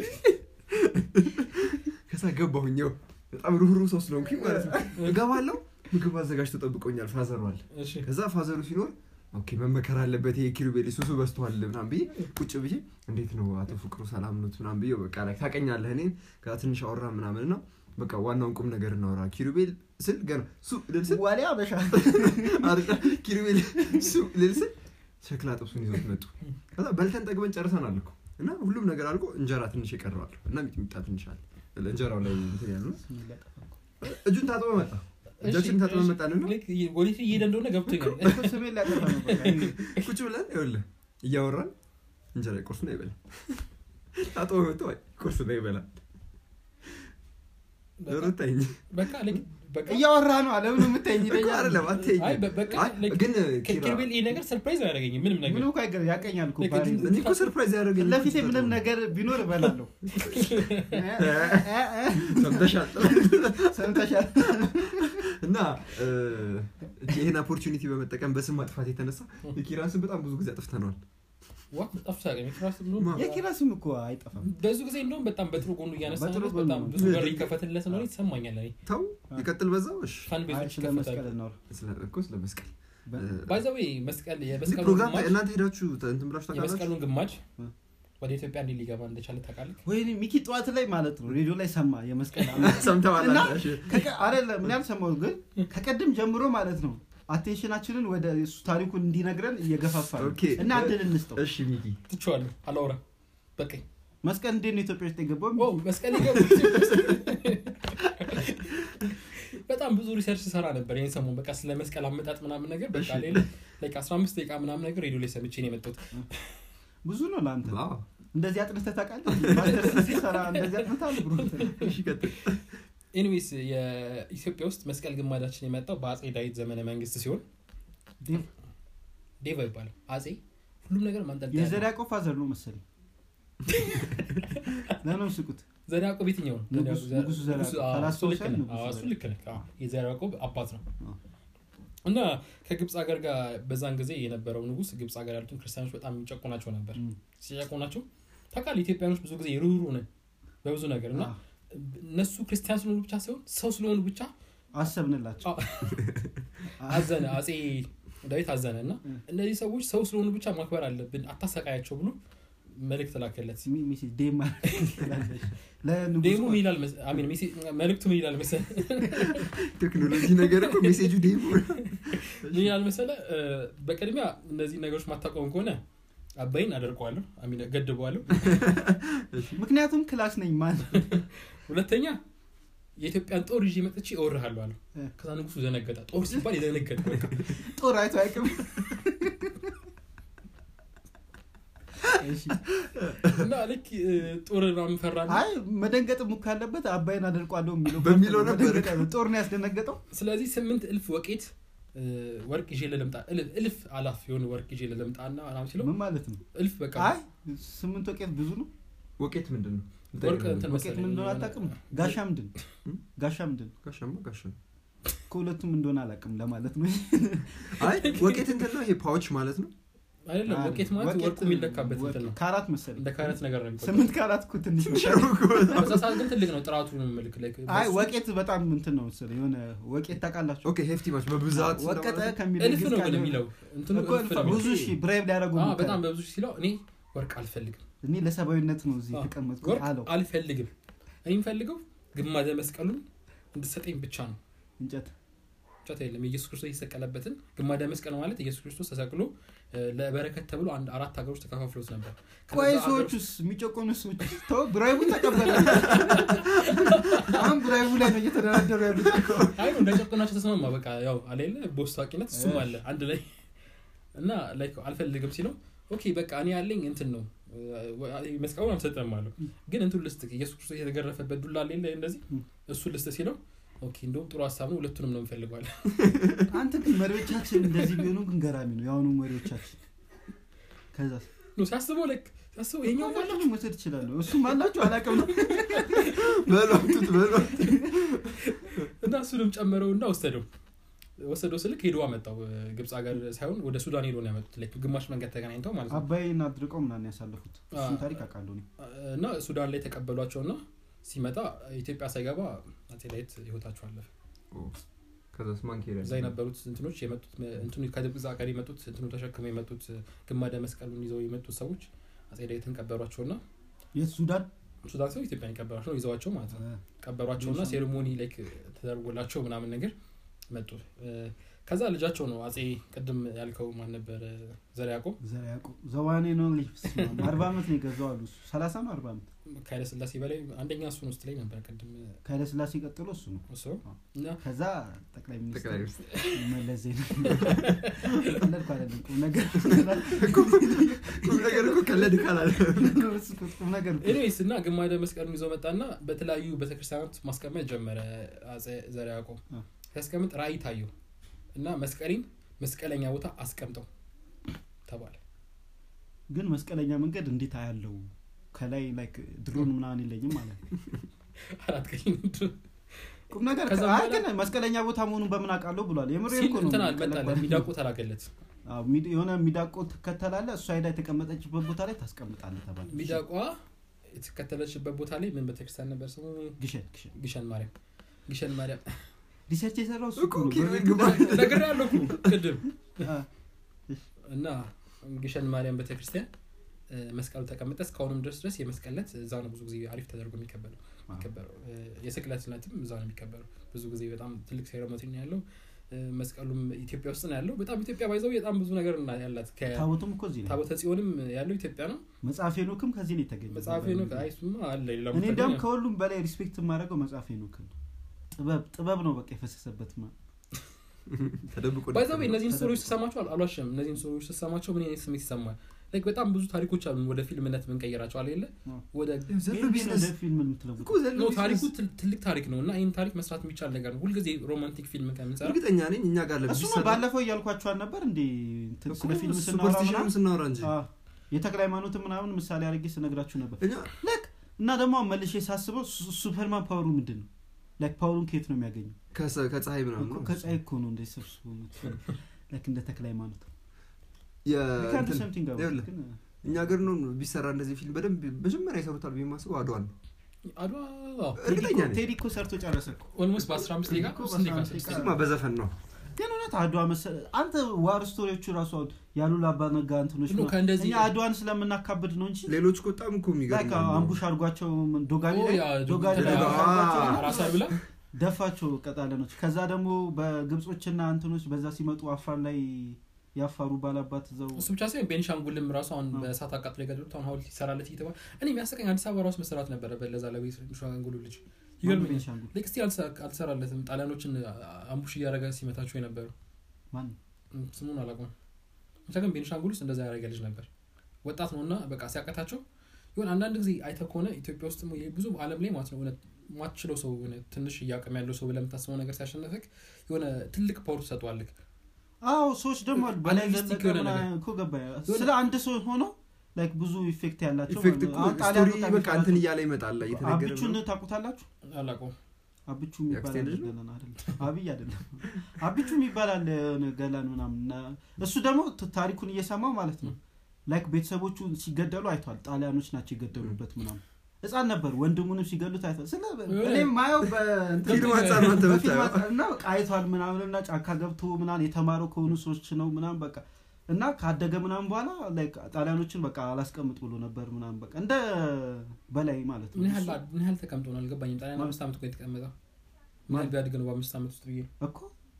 ከዛ ገባሁኝ ያው በጣም ሩህሩህ ሰው ስለሆንኩኝ ማለት ነው እገባለሁ ምግብ አዘጋጅቶ ጠብቆኛል ፋዘሩ አለ እሺ ከዛ ፋዘሩ ሲኖር ኦኬ መመከር አለበት ይሄ ኪሩቤል ሱሱ በዝቷል ምናምን ብዬ ቁጭ ብዬ እንዴት ነው አቶ ፍቅሩ ሰላም ኖት ምናምን ብዬ በቃ ላይ ታውቀኛለህ እኔን ከዛ ትንሽ አወራ ምናምን ነው በቃ ዋናውን ቁም ነገር እናወራ ኪሩቤል ስል ገና ሱ ልል ስል ዋሊያ አበሻ አይደል? ኪሩቤል ሱ ልል ስል ሸክላ ጥብሱን ይዞት መጡ ከዛ በልተን ጠግበን ጨርሰናል እኮ እና ሁሉም ነገር አልቆ እንጀራ ትንሽ ይቀረዋል እና ሚጥሚጣ ትንሽ አለ እንጀራው ላይ እንትን ያሉ እጁን ታጥበ መጣ እጃችን ታጥበ መጣንና ልክ ወዴት እየሄደ እንደሆነ ገብቶኛል እኮ ስሜን ሊያጠፋ ነው በቃ ይሄ ቁጭ ብለን ይኸውልህ እያወራን እንጀራ ቁርስ ነው ይበላል ታጥበ መጥቶ አይ ቁርስ ነው ይበላል ሮታኝ በቃ ልክ በቃ እያወራ ነው አለምን የምታይኝ እኮ ይለኛል አይደለም አትይኝ አይ በ- በቃ አይ፣ ልክ ግን ኪራ ኪሩቤል ይሄ ነገር ሰርፕራይዝ አያደርገኝም ምንም ነገር ምንም እኮ አይገርም ያቀኛል እኮ ልክ ባህሪ እጁን- እኔ እኮ ሰርፕራይዝ ያደረገኝ ፊት ለፊቴ ምንም ነገር ቢኖር እበላለሁ ሰምተሻል ሰምተሻል እና እ፣ ይህን ኦፖርቹኒቲ በመጠቀም በስም ማጥፋት የተነሳ የኪራን ስም በጣም ብዙ ጊዜ አጥፍተነዋል ዋ ጠፍቶ ያገኝ ራስ ብሎ ማ? የኪራ ስም እኮ አይጠፋም በዙ ጊዜ እንደውም በጣም በጥሩ ጎኑ እያነሳ በጥሩ ነው ጎኑ በጣም ነው። ብዙ በር ይከፈትለት ነው ይሰማኛል እኔ ተው ይቀጥል በዛው እሺ ፋን አይ ቤዞች ስለ መስቀል ይከፈታሉ እናውራ ስለ- እኮ ስለ መስቀል በ- ባይዘዌ መስቀል እዚህ የመስቀሉን ፕሮግራም ግማሽ እናንተ ሄዳችሁ እንትን ብላችሁ ታውቃላችሁ የመስቀሉን ግማሽ እ። ወደ ኢትዮጵያ እንዴት ሊገባ እንደቻለ ታውቃለህ ወይኔ ሚኪ ጠዋት ላይ ማለት ነው ሬዲዮ ላይ ሰማ የመስቀል ዓመት ሰምተዋል እና እሺ። ከቀ- አይደለም ምን ያልሰማሁት ግን ከቀድም ጀምሮ ማለት ነው አቴንሽናችንን ወደ እሱ ታሪኩን እንዲነግረን እየገፋፋ ነው ኦኬ። እና እድል እንስጠው እሺ ሚኪ ትቼዋለሁ አላውራ በቀኝ መስቀል እንዴት ነው ኢትዮጵያ ውስጥ የገባው ዋው መስቀል ይገባ በጣም ብዙ ሪሰርች ሰራ ነበር ይህን ሰሞን በቃ ስለ መስቀል አመጣጥ ምናምን ነገር በቃ እሺ። ሌላ like 15 ደቂቃ ምናምን ነገር ሬዲዮ ላይ ሰምቼ ነው የመጣሁት ብዙ ነው ለአንተ አዎ። እንደዚህ አጥንተህ ታውቃለህ ማስተርስ ሲሰራ እንደዚህ አጥንተህ ብሮ እሺ ቀጥል ኤኒዌይስ የኢትዮጵያ ውስጥ መስቀል ግማዳችን የመጣው በአጼ ዳዊት ዘመነ መንግስት ሲሆን ዴቫ ይባላል አጼ ሁሉም ነገር ማንጠልጠያ ነው። የዘር ያዕቆብ ፋዘር ነው መሰለኝ ለምን ስቁት ዘር ያዕቆብ የትኛው ነው ንጉስ- ዘር- ንጉሱ ዘር ንጉሱ- ያዕቆብ። አዎ፣ ካላስታወሰ እሱ ልክ ነህ። ንጉሱ አዎ፣ ዘር እሱ ልክ ነህ። አዎ፣ የዘር ያዕቆብ አባት ነው አዎ። እና ከግብፅ ሀገር ጋር በዛን ጊዜ የነበረው ንጉስ ግብፅ ሀገር ያሉትን ክርስቲያኖች በጣም የሚጨቁናቸው ነበር እም፣ ሲጨቁናቸው ታውቃለህ ኢትዮጵያኖች ብዙ ጊዜ ሩሩ ነን በብዙ ነገር እና አዎ፣ እነሱ ክርስቲያን ስለሆኑ ብቻ ሳይሆን ሰው ስለሆኑ ብቻ አሰብንላቸው አዎ። አዘነ አጼ ዳዊት አዘነ እና እም። እነዚህ ሰዎች ሰው ስለሆኑ ብቻ ማክበር አለብን አታሰቃያቸው ብሎ መልእክት ላከለት ሚ- ሚሴ ዴማ ትላለች። ለንጉሱ ዴሞ ምን ይላል መስ- አሚን ሜሴ- መልእክቱ ምን ይላል መሰለ ቴክኖሎጂ ነገር እኮ ሜሴጁ ዴሞ ምን ይላል መሰለ እ፣ በቅድሚያ እነዚህ ነገሮች ማታቆም ከሆነ አባይን አደርቀዋለሁ አሚን ገድበዋለሁ ምክንያቱም ክላስ ነኝ ማን ሁለተኛ የኢትዮጵያን ጦር ይዤ መጥቼ እወርሃለሁ አለው እ። ከዛ ንጉሱ ዘነገጠ ጦር ሲባል የዘነገጠ በቃ ጦር አይቶ አይቅም እሺ። እና ልክ እ፣ ጦር ምናምን ፈራና አይ መደንገጥም እኮ ያለበት አባይን አደርቋለሁ የሚለው በሚለው ነበር። መደንገጥ ያለው ጦር ነው ያስደነገጠው ስለዚህ ስምንት እልፍ ወቄት እ፣ ወርቅ ይዤ ለልምጣ እልፍ- እልፍ አላፍ የሆነ ወርቅ ይዤ ለልምጣ እና ምናምን ሲለው ምን ማለት ነው እልፍ በቃ አይ ስምንት ወቄት ብዙ ነው ወቄት ምንድን ነው ወርቅ እንትን ወቄት መሰለኝ ምን እንደሆነ የሆነ- አታውቅም ጋሻ ምንድን እም? ጋሻ ምንድን ጋሻማ ጋሻ ነው ከሁለቱም እንደሆነ አላውቅም ለማለት ነው አይ ወቄት እንትን ነው ይሄ ፓዎች ማለት ነው አይደለም ወቄት ማለት ወቄት- ወርቁ የሚለካበት እንትን ነው ካራት መሰለኝ እንደ ካረት ነገር ነው የሚቆጠረው። ስምንት ካራት እኮ ትንሽ ነው በዛ ሰዓት ግን ትልቅ ነው ጥራቱ ምልክ ላይ አይ ወቄት በጣም እንትን ነው መሰለኝ የሆነ ወቄት ታውቃላችሁ ኦኬ ሄፍቲ ማች በብዛት ወቀጠ ስለማለት ከሚለው እልፍ ግዝ ነው ቃል ግን የሆነ- የሚለው እንትኑ እኮ እልፍ ነው ብዙ የሚለው። ሺ ብራይብ ሊያደረጉ አዎ፣ በጣም በብዙ ሺህ ሲለው እኔ ወርቅ አልፈልግም እኔ ለሰብአዊነት ነው እዚህ አዎ፣ የተቀመጥኩ ወርቅ አለው አልፈልግም እኔ የምፈልገው ግማደ መስቀሉን እንድሰጠኝ ብቻ ነው እንጨት ብቻ የለም የኢየሱስ ክርስቶስ የተሰቀለበትን ግማደ መስቀል ማለት ኢየሱስ ክርስቶስ ተሰቅሎ እ፣ ለበረከት ተብሎ አንድ አራት ሀገሮች ተከፋፍሎት ነበር ቆይ ከነዛ ሀገሮች- ሰዎቹስ የሚጨቆኑ ሰዎች ተው ብራይቡን ተቀበለ አሁን ብራይቡ ላይ ነው እየተደራደሩ ያሉት እኮ። አይ ነው እንዳጨቆናቸው ተስማማ በቃ ያው አሌለ በውስጥ ታዋቂነት እሱም አለ አንድ ላይ እና ላይክ አልፈልግም ሲለው ኦኬ በቃ እኔ ያለኝ እንትን ነው እ፣ መስቀሉን አልሰጠም አለው ግን እንትን ልስጥ ኢየሱስ ክርስቶስ የተገረፈበት ዱላ ሌለ እንደዚህ ም። እሱ ልስጥ ሲለው ኦኬ እንደውም ጥሩ ሀሳብ ነው ሁለቱንም ነው እንፈልገዋል አንተ ግን መሪዎቻችን እንደዚህ ቢሆኑ ግን ገራሚ ነው የአሁኑ መሪዎቻችን ከዛ ሲያስበው ላይክ ሲያስበው ይሄኛው ሁላችሁም መውሰድ ይችላሉ እሱም አላችሁ አላውቅም ነው በሏቱት በሏት እና እሱንም ጨመረው እና ወሰደው ወሰደው ስልክ ሄዶ አመጣው እ፣ ግብፅ ሀገር ሳይሆን ወደ ሱዳን ሄዶ ነው ያመጡት ላይክ ግማሽ መንገድ ተገናኝተው ማለት ነው አባይን አድርቀው ምናምን ያሳለፉት እሱን ታሪክ አውቃለሁ እኔ። እና ሱዳን ላይ ተቀበሏቸው እና ሲመጣ ኢትዮጵያ ሳይገባ አፄ ዳዊት ህይወታቸው አለፈ ከዛስ ማን ኬሪያ እዛ የነበሩት እንትኖች የመጡት እንትኑ ከግብፅ ሀገር የመጡት እንትኑ ተሸክመው የመጡት ግማደ መስቀሉን ይዘው የመጡት ሰዎች አፄ ዳዊትን ቀበሯቸው እና የት ሱዳን ሱዳን ሰው ኢትዮጵያን ቀበሯቸው ይዘዋቸው ማለት ነው ቀበሯቸው እና ሴሬሞኒ ላይክ ተደርጎላቸው ምናምን ነገር መጡ እ፣ ከዛ ልጃቸው ነው አፄ ቅድም ያልከው ማን ነበር ዘር ያዕቆብ ዘር ያዕቆብ ዘዋኔ ነው ሊፍስ አርባ ዓመት ነው የገዛው አሉ እሱ ሰላሳ ነው አርባ ዓመት ከኃይለ ስላሴ በላይ አንደኛ እሱን ውስጥ ላይ ነበር ቅድም ከኃይለ ስላሴ ቀጥሎ እሱ ነው እሱ እና ከዛ ጠቅላይ ጠቅላይ ሚኒስትር ሚኒስትር መለስ ዜናዊ ቀለድኩ አይደለም ቁም ነገር ቁም ነገር እኮ ቀለድ ካላለ ቁም ነገር እኮ። ኤኒዌይስ እና ግማደ መስቀሉን ይዘው መጣና በተለያዩ ቤተክርስቲያናት ማስቀመጥ ጀመረ አፄ ዘር ያዕቆብ አ። ሲያስቀምጥ ራእይ ታየው እና መስቀሌን መስቀለኛ ቦታ አስቀምጠው ተባለ ግን መስቀለኛ መንገድ እንዴት አያለው ከላይ ላይክ ድሮን ምናምን የለኝም ማለት ነው አራት ቀኝ ቁም ነገር ከዛ አይ በኋላ- ግን መስቀለኛ ቦታ መሆኑን በምን አውቃለሁ ብሏል የምር ሲል እኮ ነው እንትን ቀለድ አልመጣለ ባለ- ሚዳቁ ተላከለት አዎ፣ ሚድ- የሆነ ሚዳቆ ትከተላለ እሷ ሄዳ የተቀመጠችበት ቦታ ላይ ታስቀምጣለ ተባለ ሚዳቋ የተከተለችበት ቦታ ላይ ምን ቤተክርስቲያን ነበር ስሙ ግሸን ግሸን ግሸን ማርያም ግሸን ማርያም ሪሰርች የሰራው እሱ እኮ እኮ ነው። ኪራይ በምን- ግባ ነገር ያለው ቅድም አ፣ እና ግሸን ማርያም ቤተክርስቲያን እ፣ መስቀሉ ተቀመጠ እስካሁንም ድረስ ድረስ የመስቀለት እዛ ነው ብዙ ጊዜ አሪፍ ተደርጎ የሚከበረው የሚከበረው እ፣ የስቅለት ዕለትም እዛ ነው የሚከበረው ብዙ ጊዜ በጣም ትልቅ ሴረሞኒ ነው ያለው እ፣ መስቀሉም ኢትዮጵያ ውስጥ ነው ያለው በጣም ኢትዮጵያ ባይዘው በጣም ብዙ ነገር እና ያላት ታቦቱም እኮ እዚህ ነው ከታቦተ ጽዮንም ያለው ኢትዮጵያ ነው መጽሐፍ ሄኖክም ከዚህ ነው የተገኘ መጽሐፍ ነው አይሱማ አለ ሌላ እኔ ቦታ እንዲያውም ግን ከሁሉም በላይ ሪስፔክት የማደርገው መጽሐፍ ሄኖክን ነው ጥበብ ጥበብ ነው በቃ የፈሰሰበት ማ ተደብቆ ባይዘው እነዚህን ስቶሪዎች ስሰማቸው አል- አልዋሽም እነዚህን ስቶሪዎች ስሰማቸው ምን አይነት ስሜት ይሰማል ላይክ በጣም ብዙ ታሪኮች አሉ ወደ ፊልምነት ምንቀይራቸው አለ የለ አዎ። ወደ ዘሎ ይሄን ቢዝነስ ወደ ፊልም የምትለውጥ እኮ ዘሎ ነው ታሪኩ ቢዝነስ ትል- ትልቅ ታሪክ ነው እና ይህን ታሪክ መስራት የሚቻል ነገር ነው ሁልጊዜ ሮማንቲክ ፊልም ከምንሰራ እርግጠኛ ነኝ እኛ ጋር እሱ ነው ለቢሰራ ባለፈው እያልኳቸዋል ነበር እንዴ እንትን ስለ ፊልም ስናወራ ሱፐርስቲሽንም ምናምን ስናወራ እንጂ አዎ፣ የተክለ ሃይማኖትን ምናምን ምሳሌ አድርጌ ስነግራችሁ ነበር እኛ ልክ እና ደግሞ መልሼ ሳስበው ሱ- ሱፐርማን ፓወሩ ምንድን ነው ላይክ ፓወሩን ከየት ነው የሚያገኘው ከሰ- ከፀሐይ ምናምን እኮ ነው ከፀሐይ እኮ ነው እንደ ሰብስቦ ላይክ እንደ ተክለ ሃይማኖት የ- ሊካንድ እንትን- ሰምቲንግ ይኸውልህ፣ ግን እኛ ሀገር ነው ቢሰራ እንደዚህ ፊልም በደንብ መጀመሪያ ይሰሩታል ብዬ የማስበው አድዋን ነው አድዋ እርግጠኛ ነኝ ቴዲ እኮ ሰርቶ ጨረሰ እኮ ኦልሞስት በ15 ደቂቃ እኮ ስንት ደቂቃ? በ15 ስድስት ደቂቃ። ደቂቃ? እሱማ በዘፈን ነው ግን እውነት አድዋ መሰለ አንተ ዋር ስቶሪዎቹ ራሱ አሁን ያሉላ አባነጋ እንትኖች ኖ፣ ምናምን ከእንደዚህ- እኛ አድዋን ስለምናካብድ ነው እንጂ ሌሎች እኮ በጣም እኮ ላይክ የሚገርም ነው። አምቡሽ አድርጓቸው ምን ዶጋሊ ኦ፣ ላይ ያ ዶጋሊ ላይ ዶጋ- አምቡሽ አድርጓቸው አ- ራሳ ብላ ደፋቸው ቀጣለኖች ከዛ ደግሞ በግብጾችና እንትኖች በዛ ሲመጡ አፋር ላይ ያፋሩ ባላባት እዛው እሱ ብቻ ሳይሆን ቤኒሻንጉልም ራሱ አሁን በእሳት አቃጥሎ የገደሉት አሁን ሀውልት ይሰራለት እየተባለ እኔ የሚያስቀኝ አዲስ አበባ ራሱ መሰራት ነበረበት ለዛ ለቤኒሻንጉሉ ልጅ ይገርመኛል ቤንሻንጉል ልክ እስቲ አልሰ- አልሰራለትም ጣሊያኖችን አምቡሽ እያደረገ ሲመታቸው የነበረው ማን እም፣ ስሙን አላውቀውም ብቻ ግን ቤኒሻንጉል ውስጥ እንደዛ ያደረገ ልጅ ነበር ወጣት ነው እና በቃ ሲያቀታቸው ይሆን አንዳንድ ጊዜ አይተ ከሆነ ኢትዮጵያ ውስጥ ብዙ አለም ላይ ማለት ነው የሆነ ማትችለው ሰው የሆነ ትንሽ እያቅም ያለው ሰው ብለህ የምታስበው ነገር ሲያሸነፍክ የሆነ ትልቅ ፓወር ትሰጠዋልክ አዎ ሰዎች ደግሞ አሉ በላይ አናሊስቲክ ዘለቀ የሆነ ምናምን ነገር። እኮ ገባ የሆነ- ስለ አንድ ሰው ሆኖ ላይክ ብዙ ኢፌክት ያላቸው ኢፌክት ማለት እኮ ነው። አሁን ጣሊያን ስቶሪ በጣም በቃ እንትን ይፈራል። እያለ ይመጣል እየተነገረ አብቹን ነው። ታውቁታላችሁ አላውቀውም አብቹ የሚባል የአክስቴ አለ ልጅ ነው? ገላን አይደለም አብይ አይደለም አብቹ የሚባል አለ የሆነ ገላን ምናምን እና እሱ ደግሞ ት- ታሪኩን እየሰማው ማለት ነው ላይክ ቤተሰቦቹ ሲገደሉ አይቷል ጣሊያኖች ናቸው የገደሉበት ምናምን ህፃን ነበር ወንድሙንም ሲገሉት አይቷል ስለ እኔም ማየው በእንትን ፊልም አንጻር ነው አንተ በፊልም የምታየው። አንጻር እና በቃ አይቷል ምናምን እና ጫካ ገብቶ ምናምን የተማረው ከሆኑ ሰዎች ነው ምናምን በቃ እና ካደገ ምናምን በኋላ ላይክ ጣሊያኖችን በቃ አላስቀምጥ ብሎ ነበር ምናምን በቃ እንደ በላይ ማለት ነው ምን ያህል እሱ ምን ያህል ተቀምጦ ነው አልገባኝም ጣሊያን አምስት ዓመት እኮ የተቀመጠው ምን ያህል ቢያድግ ነው በአምስት ዓመት ውስጥ ብዬ እኮ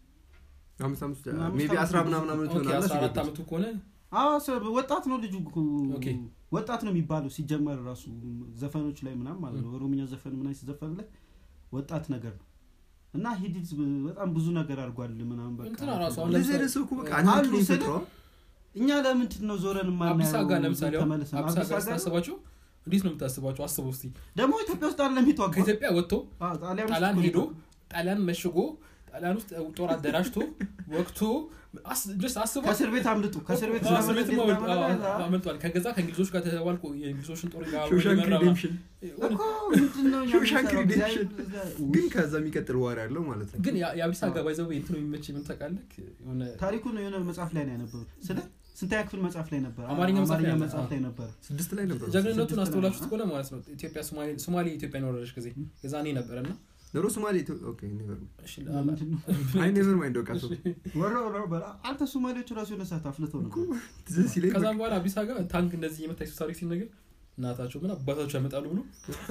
አምስት አምስት አምስት ሜቢ ዓመት አስራ ምናምን ዓመት ኦኬ ይሆናል አስራ አራት ሲገድሉት። ዓመቱ ከሆነ አዎ ሰ- ወጣት ነው ልጁ እኮ። ኦኬ። ወጣት ነው የሚባለው ሲጀመር ራሱ ዘፈኖች ላይ ምናምን ማለት ነው ኦሮምኛ ዘፈን ምናምን ሲዘፈንለት ወጣት ነገር ነው እና ሂዲት በጣም ብዙ ነገር አድርጓል ምናምን በቃ እንትና ራሱ አሁን እንደዚህ አይነት ሰው እኮ በቃ አንድ አሉ ኪሎ ስለ- ይፈጥረዋል። እኛ ለምንድን ነው ዞረን አብዲሳ ጋር የማናየው ለምሳሌ አሁን ተመልሰን አብዲሳ አብዲሳ ጋር ጋር ስታስባቸው እንዴት ነው የምታስባቸው አስበው እስቲ ደግሞ ኢትዮጵያ ውስጥ አለ የሚተዋጓ ከኢትዮጵያ ወጥቶ ጣሊያን ውስጥ ጣሊያን እኮ ሄዶ ነው። ጣሊያን መሽጎ ጣሊያን ውስጥ ጦር አደራጅቶ ወቅቶ አስ- just አስበው ከእስር ቤት አምልጡ ከእስር ቤት አዎ፣ እስር ለመለስ ቤትም ቤት አመልጥ- ለመለስ፣ አዎ፣ አዎ። አመልጧል ከገዛ ከእንግሊዞች ጋር ተባልቆ የእንግሊዞችን ጦር ጋር ሾሻንክ እየመራ ሪዴምሽን የሆነ- እኮ ምንድን ነው እኛ ሾሻንክ የምንሰራው? ሪዴምሽን እግዚአብሔር- ግን ከዛ የሚቀጥል ዋር ያለው ማለት ነው ግን ያ- የአብዲሳ ጋር ባይዘው እንትኑ የሚመች ምን ታውቃለህ የሆነ ታሪኩን የሆነ መጽሐፍ ላይ ነው ያነበሩት ስለ ስንተኛ ክፍል መጽሐፍ ላይ ነበር አማርኛ መጽሐፍ ላይ ነበር። መጽሐፍ ላይ ነበር ስድስት ላይ ነበር ጀግንነቱን ስድስት አስተውላችሁት ነው። ከሆነ ማለት ነው ኢትዮጵያ ሶማሌ- ሶማሌ ኢትዮጵያን የወረረች ጊዜ የዛኔ ነበረ እና ዶሮ ሶማሌ ኢትዮ- ኦኬ ኔቨር እሺ፣ ምንድን ነው? አይ ኔቨር ማይንድ በቃ ሰው ወሮ ወሮ በላ አንተ ሶማሌዎቹ ራሱ የሆነ ሰዓት አፍልተው ነበር ትዝ ሲለኝ በቃ ከዛም በኋላ አብዲሳ ጋር ታንክ እንደዚህ የመታ ሱ ታሪክ ሲነገር እናታቸው ምን አባታቸው ያመጣሉ ብሎ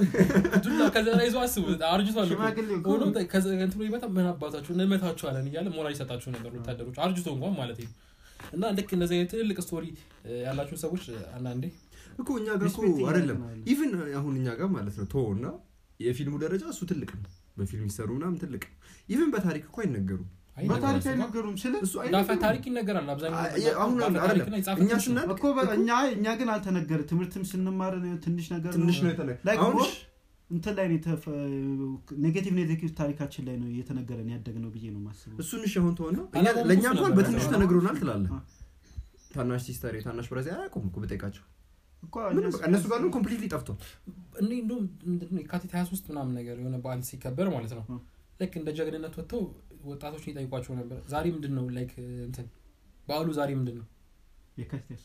ዱላ ከዛ ላይ ይዞ አስቡ አርጅቷል እኮ። ሽማግሌ እኮ ሆኖ ከዛ እንትኑ ይመጣ ምን አባታቸው እንመታቸዋለን እያለ ሞራል ይሰጣቸው ነበር ወታደሮች አርጅቶ እንኳን ማለት ነው እና ልክ እነዚህ አይነት ትልልቅ ስቶሪ ያላቸው ሰዎች አንዳንዴ እኮ እኛ ጋር እኮ ሪስፔክት አይደለም እያደረግን ነው። ኢቭን አሁን እኛ ጋር ማለት ነው ቶ እና የፊልሙ ደረጃ እሱ ትልቅ ነው በፊልም ይሰሩ ምናምን ትልቅ ነው ኢቭን በታሪክ እኮ አይነገሩም በታሪክ አይነገሩም ስለ እሱ ዳፈ አይነገሩም ታሪክ ይነገራል አብዛኛው አ- የ- አሁን ባፈ አይደለም ታሪክና የጻፈ እኛ ትንሽ ነው። ስናድግ እኮ በ- እኛ እኛ ግን አልተነገረ ትምህርትም ስንማር ነው ትንሽ ነገር ትንሽ ነው ነው የተነ Like አሁን more እንትን ላይ ነው የተፈ- ኔጌቲቭ ኔጌቲቭ ታሪካችን ላይ ነው እየተነገረን ያደግ ነው ብዬ ነው የማስበው እሱን እሺ አሁን ተሆነ አላማው ለእኛ እሱ እንኳን ነበር። በትንሹ አላማው- ተነግሮናል ትላለህ አ- ታናሽ ሲስተር ታናሽ ብራዚ አያውቁም እኮ ብጠይቃቸው እኮ ምንም እኛ በቃ እነሱ ጋር ኮምፕሊትሊ ጠፍቷል እኔ እንደውም ምንድን ነው የካቲት 23 ምናምን ነገር የሆነ በዓል ሲከበር ማለት ነው እ። ልክ እንደ ጀግንነት ወጥተው ወጣቶችን ይጠይቋቸው ነበር ዛሬ ምንድን ነው ላይክ እንትን በዓሉ ዛሬ ምንድን ነው የካቲት ያሱት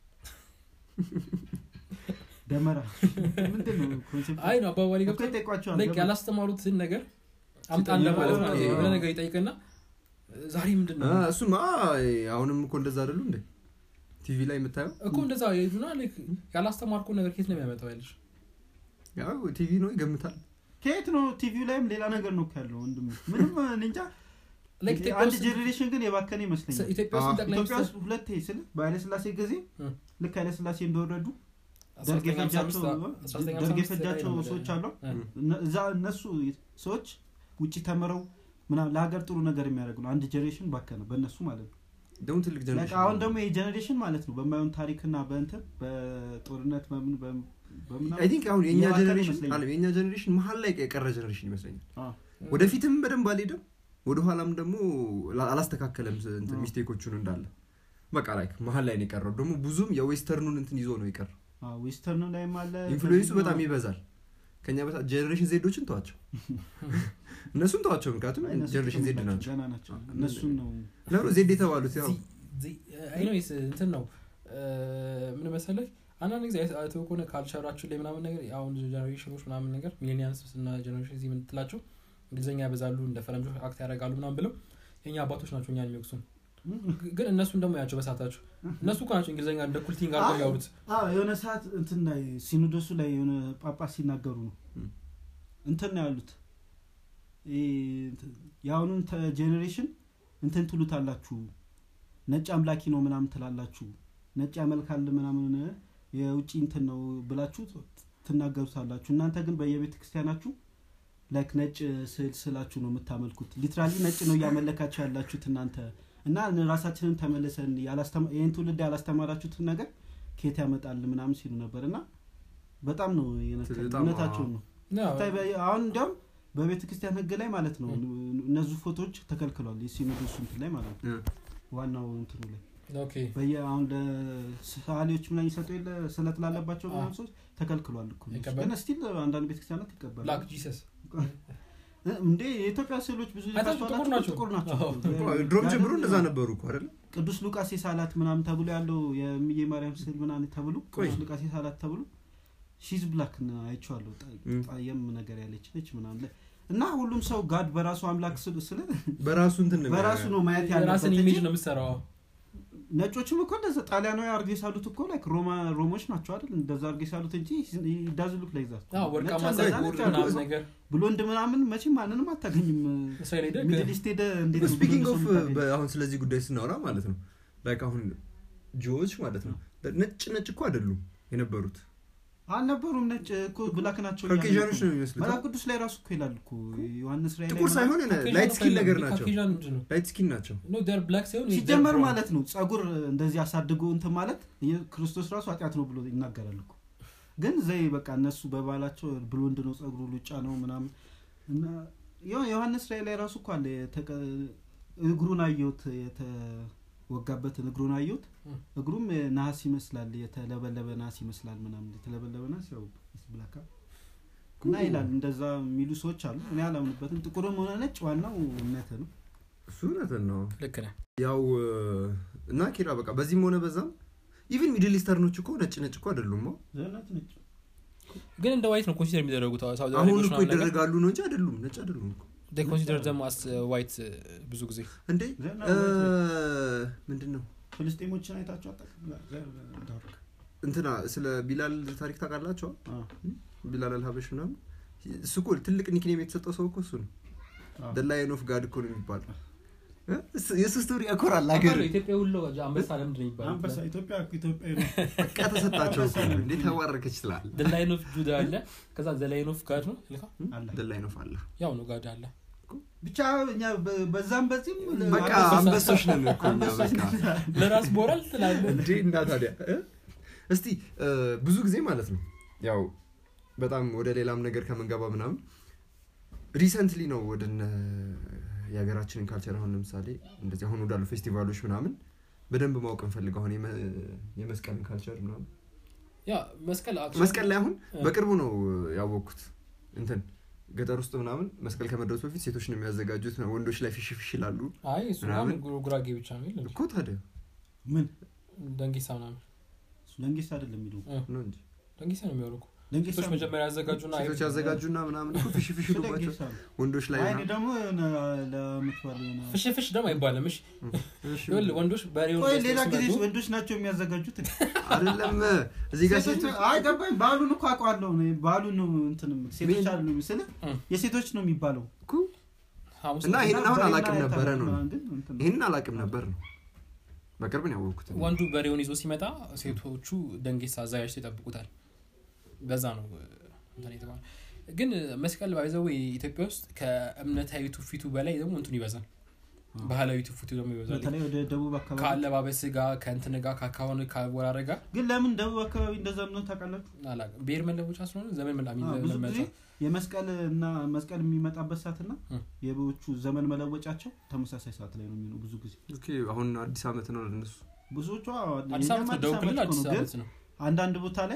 ደመራ ምንድን ነው ኮንሴፕት አይ ነው አባባሪ እኮ ገብቶ ይጠይቋቸዋል ላይክ ገባ- ያላስተማሩትን ነገር አምጣ ሲጠይቁ፣ እንደማለት ማለት ነው ኦኬ። የሆነ ነገር ይጠይቅና ዛሬ ምንድን ነው አ፣ እሱማ አሁንም እኮ እንደዛ አይደሉ እንዴ ቲቪ ላይ የምታየው እኮ እንደዛ ይሉና ላይክ ያላስተማርከው ነገር ኬት ነው የሚያመጣው ያለሽ ያው ቲቪ ነው ይገምታል ከየት ነው ቲቪው ላይም ሌላ ነገር ነው እኮ ያለው ወንድም ምንም እኔ እንጃ ላይክ ኢትዮጵያ አንድ ውስጥ- ጀኔሬሽን ግን የባከነ ይመስለኛል ኢትዮጵያ ውስጥ አዎ። ጠቅላይ ኢትዮጵያ ሚኒስትር ውስጥ ሁለቴ ስል በኃይለስላሴ ጊዜ እ። ልክ ኃይለስላሴ እንደወረዱ ደርግ የፈጃቸው 1955 ደርግ የፈጃቸው ላይ ነው ሰዎች አሉ እ። እነ- እዛ እነሱ ሰዎች ውጭ ተምረው ምናምን ለሀገር ጥሩ ነገር የሚያደርጉ ነው አንድ ጀኔሬሽን ባከነ በእነሱ ማለት ነው ደግሞ ትልቅ Like ጀነሬሽን አሁን ደግሞ ይህ ጀኔሬሽን ማለት ነው በማይሆን ታሪክና በእንትን በጦርነት በምን በምን- በምናምን አይ ቲንክ አሁን የእኛ እየባከነ ጀኔሬሽን ይመስለኛል። አለ የእኛ ጀኔሬሽን መሀል ላይ የቀረ ጀኔሬሽን ይመስለኛል አዎ። ወደፊትም በደንብ አልሄደም ወደኋላም ደግሞ ላ- አላስተካከለም ስ- እንትን አዎ። ሚስቴኮቹን እንዳለ በቃ ላይክ መሀል ላይ ነው የቀረው ደግሞ ብዙም የዌስተርኑን እንትን ይዞ ነው የቀረው አዎ፣ ዌስተርኑ ላይም አለ ኢንፍሉዌንሱ ከዚህ በጣም ነው- ይበዛል ከኛ በታ ጀኔሬሽን ዜዶችን ተዋቸው እነሱን ተዋቸው ምክንያቱም አይ፣ እነሱ ጀኔሬሽን ዜድ ጥቅም ናቸው ገና ናቸው እነሱን ነው ለምሮ ዜድ የተባሉት ያው አይኖስ እንትን ነው እ፣ ምን መሰለህ አንዳንድ ጊዜ አይተው ከሆነ ካልቸራችን ላይ ምናምን ነገር አሁን ጀኔሬሽኖች ምናምን ነገር ሚሌኒያንስ እና ጀኔሬሽን ዚህ የምትላቸው እንግሊዝኛ ያበዛሉ እንደ ፈረንጆች አክት ያደርጋሉ ምናምን ብለው የኛ አባቶች ናቸው እኛን የሚወቅሱን ግን እነሱን ደግሞ ያቸው በሳታቸው እነሱ እኮ ናቸው እንግሊዝኛ እንደ ኩልቲንግ አድርገው አይ፣ ያወሩት አዎ የሆነ ሰዓት እንትን ላይ ሲኖዶሱ ላይ የሆነ ጳጳስ ሲናገሩ ነው ም። እንትን ነው ያሉት ይሄ እንትን የአሁኑን ጄኔሬሽን እንትን ትሉታላችሁ ነጭ አምላኪ ነው ምናምን ትላላችሁ ነጭ ያመልካል ምናምን የውጭ እንትን ነው ብላችሁ ትናገሩታላችሁ እናንተ ግን በየቤተ ክርስቲያናችሁ ላይክ ነጭ ስዕል ስላችሁ ነው የምታመልኩት ሊትራሊ ነጭ ነው እያመለካችሁ ያላችሁት እናንተ እና ራሳችንን ተመልሰን ያላስተማ- ይህን ትውልድ ያላስተማራችሁትን ነገር ከየት ያመጣል ምናምን ሲሉ ነበር እና በጣም ነው የነካኝ። በጣም እውነታቸውን ነው ያው፣ ስታይ በ- አሁን እንዲያውም በቤተ ክርስቲያን ህግ ላይ ማለት ነው እነዚህ ፎቶዎች ተከልክሏል የሲኖዶሱ እንትን ላይ ማለት ነው ዋናው እንትኑ ላይ ኦኬ በየ አሁን ለሰዓሊዎች ምናምን ይሰጡ የለ ስለት ላለባቸው ምናምን ሰዎች ተከልክሏል እኮ እነሱ። አይቀበልም? ግን ስቲል አንዳንድ ቤተክርስቲያናት ይቀበላል ብላክ ጂሰስ እንዴ የኢትዮጵያ ስዕሎች ብዙ አይታችሁ ሊባቸው ጥቁር ናቸው። ጥቁር ናቸው አዎ። ድሮም ያ ጀምሮ ደግሞ እንደዛ ነበሩ እኮ አይደለ ቅዱስ ሉቃስ የሳላት ምናምን ተብሎ ያለው የሚዬ ማርያም ስዕል ምናምን ተብሎ ቆይ። ቅዱስ ሉቃስ የሳላት ተብሎ ሺዝ ብላክ አይቼዋለሁ ጠ- እም። ጣየም ነገር ያለች ነች ምናምን ላይ እና ሁሉም ሰው ጋድ በራሱ አምላክ ስል ስለ በራሱ እንትን ነው በራሱ ነው ማየት ያለበት የራስን እንጂ ኢሜጅ ነው የምትሰራው ነጮችም እኮ እንደዛ ጣሊያናዊ አርጌ ሳሉት እኮ ላይክ ሮማ ሮሞች ናቸው አይደል እንደዛ አርጌ ሳሉት እንጂ ዳዝ ሉክ ላይ ዛት አዎ፣ ወርቃማ ነጭ ፀጉር እንደዛ ነጭ ምናምን አልኩ። ነገር ብሎንድ ምናምን መቼም ማንንም አታገኝም እስራኤል ሄደህ ሚድል ኢስት ሄደ እንዴት ነው ስፒኪንግ ብሎንድ ኦፍ ሰው የምታገኘው? አሁን ስለዚህ ጉዳይ ስናወራ ማለት ነው ላይክ አሁን ጆዎች ማለት ነው ነጭ ነጭ እኮ አይደሉም የነበሩት አልነበሩም ነጭ እኮ ብላክ ናቸው እያሉ ካኬዣኖች እኮ። ነው የሚመስሉት መጽሐፍ ቅዱስ ላይ ራሱ እኮ ይላል እኮ ዮሐንስ ራእይ ላይ ጥቁር ምናምን ሳይሆን ላይት ስኪን ነገር ናቸው ካኬዣን ምንድን ነው ላይት ስኪን ናቸው ኖ ር ብላክ ሳይሆን ሲጀመር they're brown። ማለት ነው ጸጉር እንደዚህ አሳድጎ እንትን ማለት የ- ክርስቶስ ራሱ ኃጢአት ነው ብሎ ይናገራል እኮ ግን ዘይ በቃ እነሱ በባህላቸው ብሎንድ ነው ጸጉሩ ሉጫ ነው ምናምን እና ዮ- ዮሐንስ ራእይ ላይ ራሱ እኮ አለ የተቀ- እግሩን አየሁት የተወጋበትን እግሩን አየሁት እም። እግሩም ነሐስ ይመስላል የተለበለበ ነሐስ ይመስላል ምናምን የተለበለበ ነሐስ ያው ብላካ እና ይላል እንደዛ የሚሉ ሰዎች አሉ እኔ አላምንበትም ጥቁርም ሆነ ነጭ ዋናው እምነት ነው እሱ እውነትን ነው ልክ ነህ ያው እና ኪራ በቃ በዚህም ሆነ በዛም ኢቭን ሚድል ኢስተርኖች እኮ ነጭ ነጭ እኮ አይደሉም አዎ። ዘነት ነጭ ግን እንደ ዋይት ነው ኮንሲደር የሚደረጉት ሳውዲ አሁን አረቢያዎች እኮ ምናምን ነገር ይደረጋሉ ነው እንጂ አይደሉም ነጭ አይደሉም እኮ ኮንሲደር ደግሞ አስ ዋይት ብዙ ጊዜ እንዴ ዘና እ፣ ወይት ምንድን ነው ፍልስጤሞችን አይታቸው አጠቅም ዳርክ እንትና ስለ ቢላል ታሪክ ታውቃላቸዋል አዎ። ቢላል አልሀበሽ ምናምን እሱ እኮ ትልቅ ኒክኔም የተሰጠው ሰው እኮ እሱ ነው ደላይን ኦፍ ጋድ እኮ ነው የሚባለው እ? እሱ- የእሱ ስቶሪ ያኮራል ሀገር ኢትዮጵያ ሁሉ አንበሳ ለምንድን ነው አንበሳ ይባላል ኢትዮጵያ ኢትዮጵያ ነው በቃ ተሰጣቸው እኮ እንዴት ተባረከች ትላል ላይን ኦፍ ጁዳ አለ ከዛ ዘላይን ኦፍ ጋድ ነው ልካ አለ ደላይን ኦፍ አለ ያው ነው ጋድ አለ ብቻ እኛ በ- በዛም በዚህም በቃ አንበሳ- አንበሶች ነን እኮ እኛ አንበሶች በቃ ነን። ለራስ ቦራል ትላለ እንዴ እና ታዲያ እ? እስቲ እ፣ ብዙ ጊዜ ማለት ነው ያው በጣም ወደ ሌላም ነገር ከምንገባ ምናምን ሪሰንትሊ ነው ወደ እነ የሀገራችንን ካልቸር አሁን ለምሳሌ እንደዚህ አሁን ወዳሉ ፌስቲቫሎች ምናምን በደንብ ማወቅ እንፈልግ አሁን የመ- የመስቀልን ካልቸር ምናምን ያ መስቀል actually- መስቀል ላይ አሁን እ። በቅርቡ ነው ያወቅኩት እንትን ገጠር ውስጥ ምናምን መስቀል ከመድረሱ በፊት ሴቶች ነው የሚያዘጋጁት ወንዶች ላይ ፊሽ ፊሽ ይላሉ አይ እሱ ምናምን? ምናምን ጉ- ጉራጌ ብቻ ነው የለም እኮ ታዲያ ምን ደንጌሳ ምናምን ለንጌስ አይደለም የሚለው ነው እንጂ ደንጌሳ ነው የሚያወሩ እኮ ለንጌሳ ሴቶች መጀመሪያ ያዘጋጁና ሴቶች ያዘጋጁና ምናምን እኮ ፊሽ ፊሽ ስለ ይሉባቸው ጌሳ ነው። ወንዶች ላይ አይ እኔ ምናምን። ደግሞ የሆነ ለምትባል የሆነ ፍሽ ፍሽ ደግሞ አይባልም እሺ እሺ፣ ይኸውልህ ወንዶች በሬውን ቆይ ገዝተው ሌላ ጊዜ ሲመጡ ወንዶች ናቸው የሚያዘጋጁት አይደለም እዚህ ጋር ሴቶች ሴቶች አይ ገባኝ ባሉን እኮ አውቀዋለሁ እኔ ባሉን ነው እንትን ሴቶች ምን? አሉ ስለ እ። የሴቶች ነው የሚባለው እኮ ሐሙስ እና ዕለት ይሄንን አሁን በሬና አላውቅም ነበረ ነው ምናምን ግን እንትን ነው። ይህንን አላውቅም ነበር ነው በቅርብ ነው ያወቅኩት እኔ። ወንዱ በሬውን ይዞ ሲመጣ ሴቶቹ ደንጌሳ አዘጋጅተው ይጠብቁታል በዛ ነው እንትን የተባለው ግን መስቀል ባይዘው ኢትዮጵያ ውስጥ ከእምነታዊ ትውፊቱ በላይ ደግሞ እንትኑ ይበዛል ባህላዊ ትውፊቱ ደግሞ ይበዛል በተለይ ወደ ደቡብ አካባቢ ከአለባበስ ጋር ከእንትን ጋር ከአካሆን ከወራረ ጋር ግን ለምን ደቡብ አካባቢ እንደዛ ምነው ታውቃላችሁ አላውቅም ብሔር መለወጫ ስለሆነ ዘመን መላሚ አዎ፣ ብዙ ጊዜ የመስቀል እና መስቀል የሚመጣበት ሰዓት እና እ። የበዎቹ ዘመን መለወጫቸው ተመሳሳይ ሰዓት ላይ ነው የሚሆነው ብዙ ጊዜ ኦኬ አሁን አዲስ አመት ነው ለነሱ ብዙዎቹ አዲስ የኛም አመት ነው ደቡብ ክልል ዓመት አዲስ እኮ ነው፣ ግን አመት ነው አንዳንድ ቦታ ላይ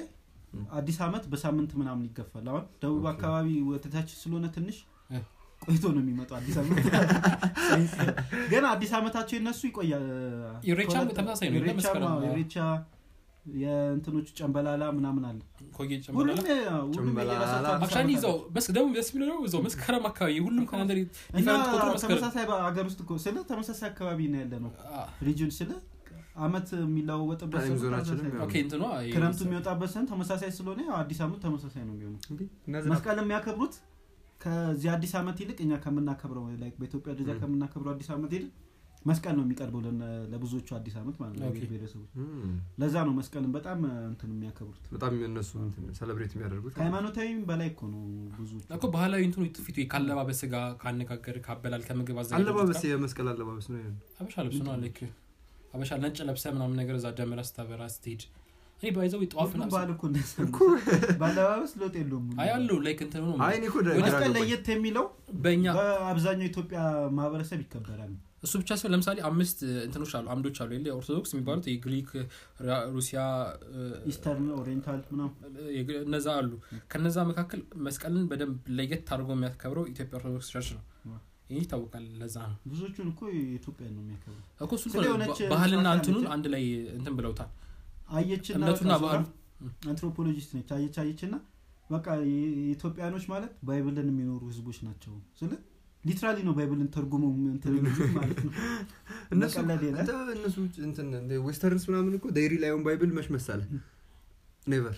ም። አዲስ አመት በሳምንት ምናምን ይገፋል አሁን ደቡብ ኦኬ። አካባቢ ወተታች ስለሆነ ትንሽ እ። ቆይቶ ነው የሚመጣው አዲስ አመት ግን አዲስ አመታቸው የነሱ ይቆያል ኢሬቻም ከሁለት- ተመሳሳይ ነው፣ የለም ኢሬቻም፣ መስከረም አዎ፣ ነው። ኢሬቻ የእንትኖቹ ጨንበላላ ምናምን አለ ኮጌ ሁሉም ጨምራለ የ- ሁሉም ጨንበላላ። የየራሳቸው አዲስ አክቹዋሊ አመት እዛው አለ። መስ ደግሞ ደስ የሚለው ደግሞ እዛው መስከረም አካባቢ ሁሉም ካላንደር እና ዲፈረንት ቁጥሩ መስከረም ተመሳሳይ ሀገር ውስጥ እኮ ስለ ተመሳሳይ አካባቢ ነው ያለ ነው አ፣ ሪጅን ስለ አመት የሚለዋወጥበት ታይም ሰዓት ዞናችንም ተመሳሳይ ነው። ኦኬ እንትኗ ይሄ ክረምቱ የሚወጣበት ሰን ተመሳሳይ ስለሆነ ያው አዲስ አመት ተመሳሳይ ነው የሚሆነው እንዴ? እና ዝናብ መስቀል የሚያከብሩት ከዚህ አዲስ አመት ይልቅ እኛ ከምናከብረው like በኢትዮጵያ ደረጃ ም። ከምናከብረው አዲስ አመት ይልቅ መስቀል ነው የሚቀርበው ለነ- ለብዙዎቹ አዲስ አመት ማለት ነው ኦኬ። ለብሔር ብሔረሰቦች እም፣ ለዛ ነው መስቀልን በጣም እንትን የሚያከብሩት በጣም እነሱ ሰለብሬት የሚያደርጉት ከሃይማኖታዊም በላይ እኮ ነው ብዙ እኮ ባህላዊ እንትኑ ፊቱ ካለባበስ ጋር ካነጋገር ካበላል ከምግብ አዘጋጅ አለባበስ የመስቀል አለባበስ ነው ይሄ። አበሻ ልብስ ነው ልክ አበሻ ነጭ ለብሰ ምናምን ነገር እዛ ደምራ ስታበራ ስትሄድ እኔ ባይዘው ጠዋፍ ሁሉም ምናምን ባህል እኮ እንደዛ ነው። በአለባበስ ለውጥ የለውም አይ አለው ላይክ እንትኑ ነው አይ እኔ እኮ ግራ መስቀል ገባኝ። ለየት የሚለው በእኛ በአብዛኛው የኢትዮጵያ ማህበረሰብ ይከበራል እሱ ብቻ ሲሆን ለምሳሌ አምስት እንትኖች አሉ አምዶች አሉ የለ ኦርቶዶክስ የሚባሉት የግሪክ ራ- ሩሲያ እ፣ ኢስተርን ኦሪየንታል ምናምን የግ- እነዛ አሉ ከነዛ መካከል መስቀልን በደንብ ለየት አድርጎ የሚያከብረው ኢትዮጵያ ኦርቶዶክስ ቸርች ነው ይህ ይታወቃል ለዛ ነው ብዙዎቹን እኮ የኢትዮጵያ ነው የሚያከብሩ እኮ እሱ ስለ የሆነች ባህልና ስርዓት እንትኑን አለች። አንድ ላይ እንትን ብለውታል አየችና እምነቱና በቃ ባህሉ ዞራ አንትሮፖሎጂስት ነች አየች አየችና በቃ የኢትዮጵያኖች ማለት ባይብልን የሚኖሩ ህዝቦች ናቸው ስለ ሊትራሊ ነው ባይብልን ተርጉሞ እንትን የሚሉት ማለት ነው እነሱ መቀለድ የለ። አንተ እነሱ እንትን እንደ ዌስተርንስ ምናምን እኮ ዴይሪ ላይሆን ባይብል መች መሳለ ኔቨር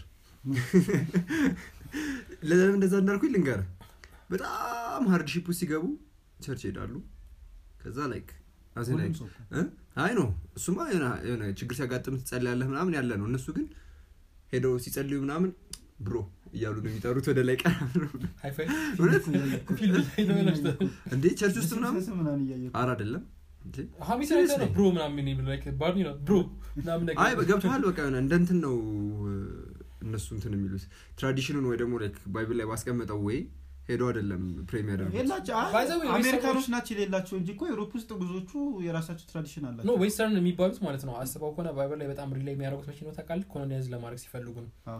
ለምን እንደዛ እንዳልኩኝ ልንገርህ በጣም ሃርድሺፕ ውስጥ ሲገቡ ቸርች ሄዳሉ ከዛ ላይክ አዜ ሁሉም ላይክ ሰው እኮ። እ? አይ ነው እሱማ የሆነ- የሆነ ችግር ሲያጋጥም ትጸልያለህ ምናምን ያለ ነው እነሱ ግን ሄደው ሲጸልዩ ምናምን ብሮ እያሉ ነው የሚጠሩት ወደ ላይ ቀና ብለው። ሃይፋይ እውነት ፊልም ላይ ነው ያላችሁት። እንዴ ቸርች ውስጥ ምናምን ስስ ምናምን እያየሁ አር አይደለም እንዴ? ሀሚስ ነገር ነው ብሮ ምናምን የሚል like ባርኒ ነው ብሮ ምናምን ነገር አይ ገብተሃል በቃ የሆነ እንደ እንትን ነው እነሱ እንትን የሚሉት ትራዲሽኑን ወይ ደግሞ ላይክ ባይብል ላይ ባስቀመጠው ወይ ሄዶ አይደለም ፕሬም ያደርጉት የላቸው አይ፣ By the way, አሜሪካኖች ናቸው የሌላቸው እንጂ እኮ ዩሮፕ ውስጥ ብዙዎቹ የራሳቸው ትራዲሽን ኖ አላቸው ዌስተርን የሚባሉት ማለት ነው አስበው ከሆነ ባይብል ላይ በጣም ሪላይ የሚያደርጉት መቼ ነው ታውቃለህ ኮሎኒያዝ ለማድረግ ሲፈልጉ ነው አዎ።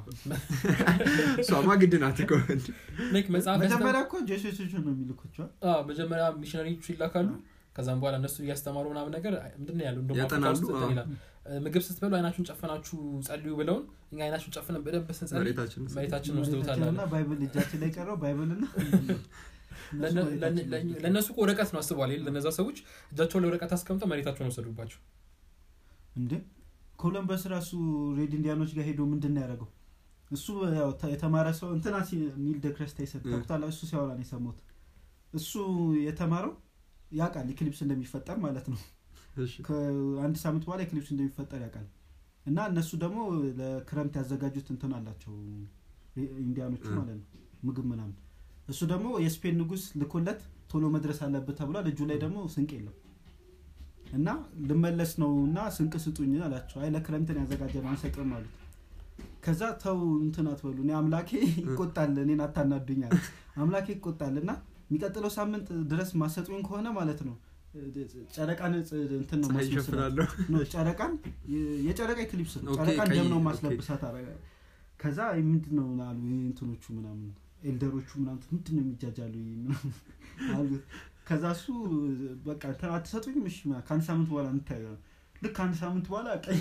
እሷማ ግድ ናት እኮ ላይክ መጽሐፍ መጀመሪያ እኮ ጄሱሶች ነው የሚልኮቸው አዎ፣ መጀመሪያ ሚሽነሪዎቹ ይላካሉ ከዛም በኋላ እነሱ እያስተማሩ ምናምን ነገር ምንድን ነው ያለው እንደውም አፍሪካ ያጠናሉ፣ ውስጥ እንትን አዎ። ይላል እ፣ ምግብ ስትበሉ አይናችሁን ጨፈናችሁ ጸልዩ ብለውን እኛ አይናችሁን ጨፍነን በደንብ ስንጸልይ መሬታችን መሬታችን ወስደውታል አለ። እና ባይብል እጃችን ላይ ቀረው ባይብል እና ለነ- ለነ- ለነ- ለእነሱ እኮ ወረቀት ነው አስበዋል የለ ለነዛ ሰዎች እጃቸው ላይ ወረቀት አስቀምጠው መሬታቸውን ወሰዱባቸው እንዴ ኮሎምበስ ራሱ ሬድ ኢንዲያኖች ጋር ሄዶ ምንድን ነው ያደረገው እሱ ያው ተ- የተማረ ሰው እንትና ሲ- ኒል ደክረስታ ይሰጣል እሱ ሲያወራ ነው የሰማሁት እሱ የተማረው ያውቃል ኢክሊፕስ እንደሚፈጠር ማለት ነው እሺ። ከአንድ ሳምንት በኋላ ኢክሊፕስ እንደሚፈጠር ያውቃል እና እነሱ ደግሞ ለክረምት ያዘጋጁት እንትን አላቸው ኢንዲያኖቹ እ። ማለት ነው ምግብ ምናምን እሱ ደግሞ የስፔን ንጉስ ልኮለት ቶሎ መድረስ አለበት ተብሏል እጁ ላይ ደግሞ ስንቅ የለም እና ልመለስ ነው እና ስንቅ ስጡኝ አላቸው አይ ለክረምትን ያዘጋጀ ነው አንሰጥም አሉት ከዛ ተው እንትን አትበሉ እኔ አምላኬ ይቆጣል እኔን አታናዱኝ አለ አምላኬ ይቆጣል እና የሚቀጥለው ሳምንት ድረስ ማሰጡኝ ከሆነ ማለት ነው ጨረቃን ፅ- እንትን ነው ፀሐይ ማስመስላት ይሸፍናለሁ ኖ ጨረቃን የ- የጨረቃ ክሊፕስ ነው ኦኬ፣ ጨረቃን ቀይ- ደም ነው ኦኬ። ማስለብሳት አረ ከዛ ምንድን ነው አሉ እንትኖቹ ምናምን ኤልደሮቹ ምናምን ምንድን ነው የሚጃጃሉ ምናምን አሉ ከዛ እሱ በቃ እንትን አትሰጡኝም እሺ ምናምን ከአንድ ሳምንት በኋላ እንታየ ልክ አንድ ሳምንት በኋላ ቀይ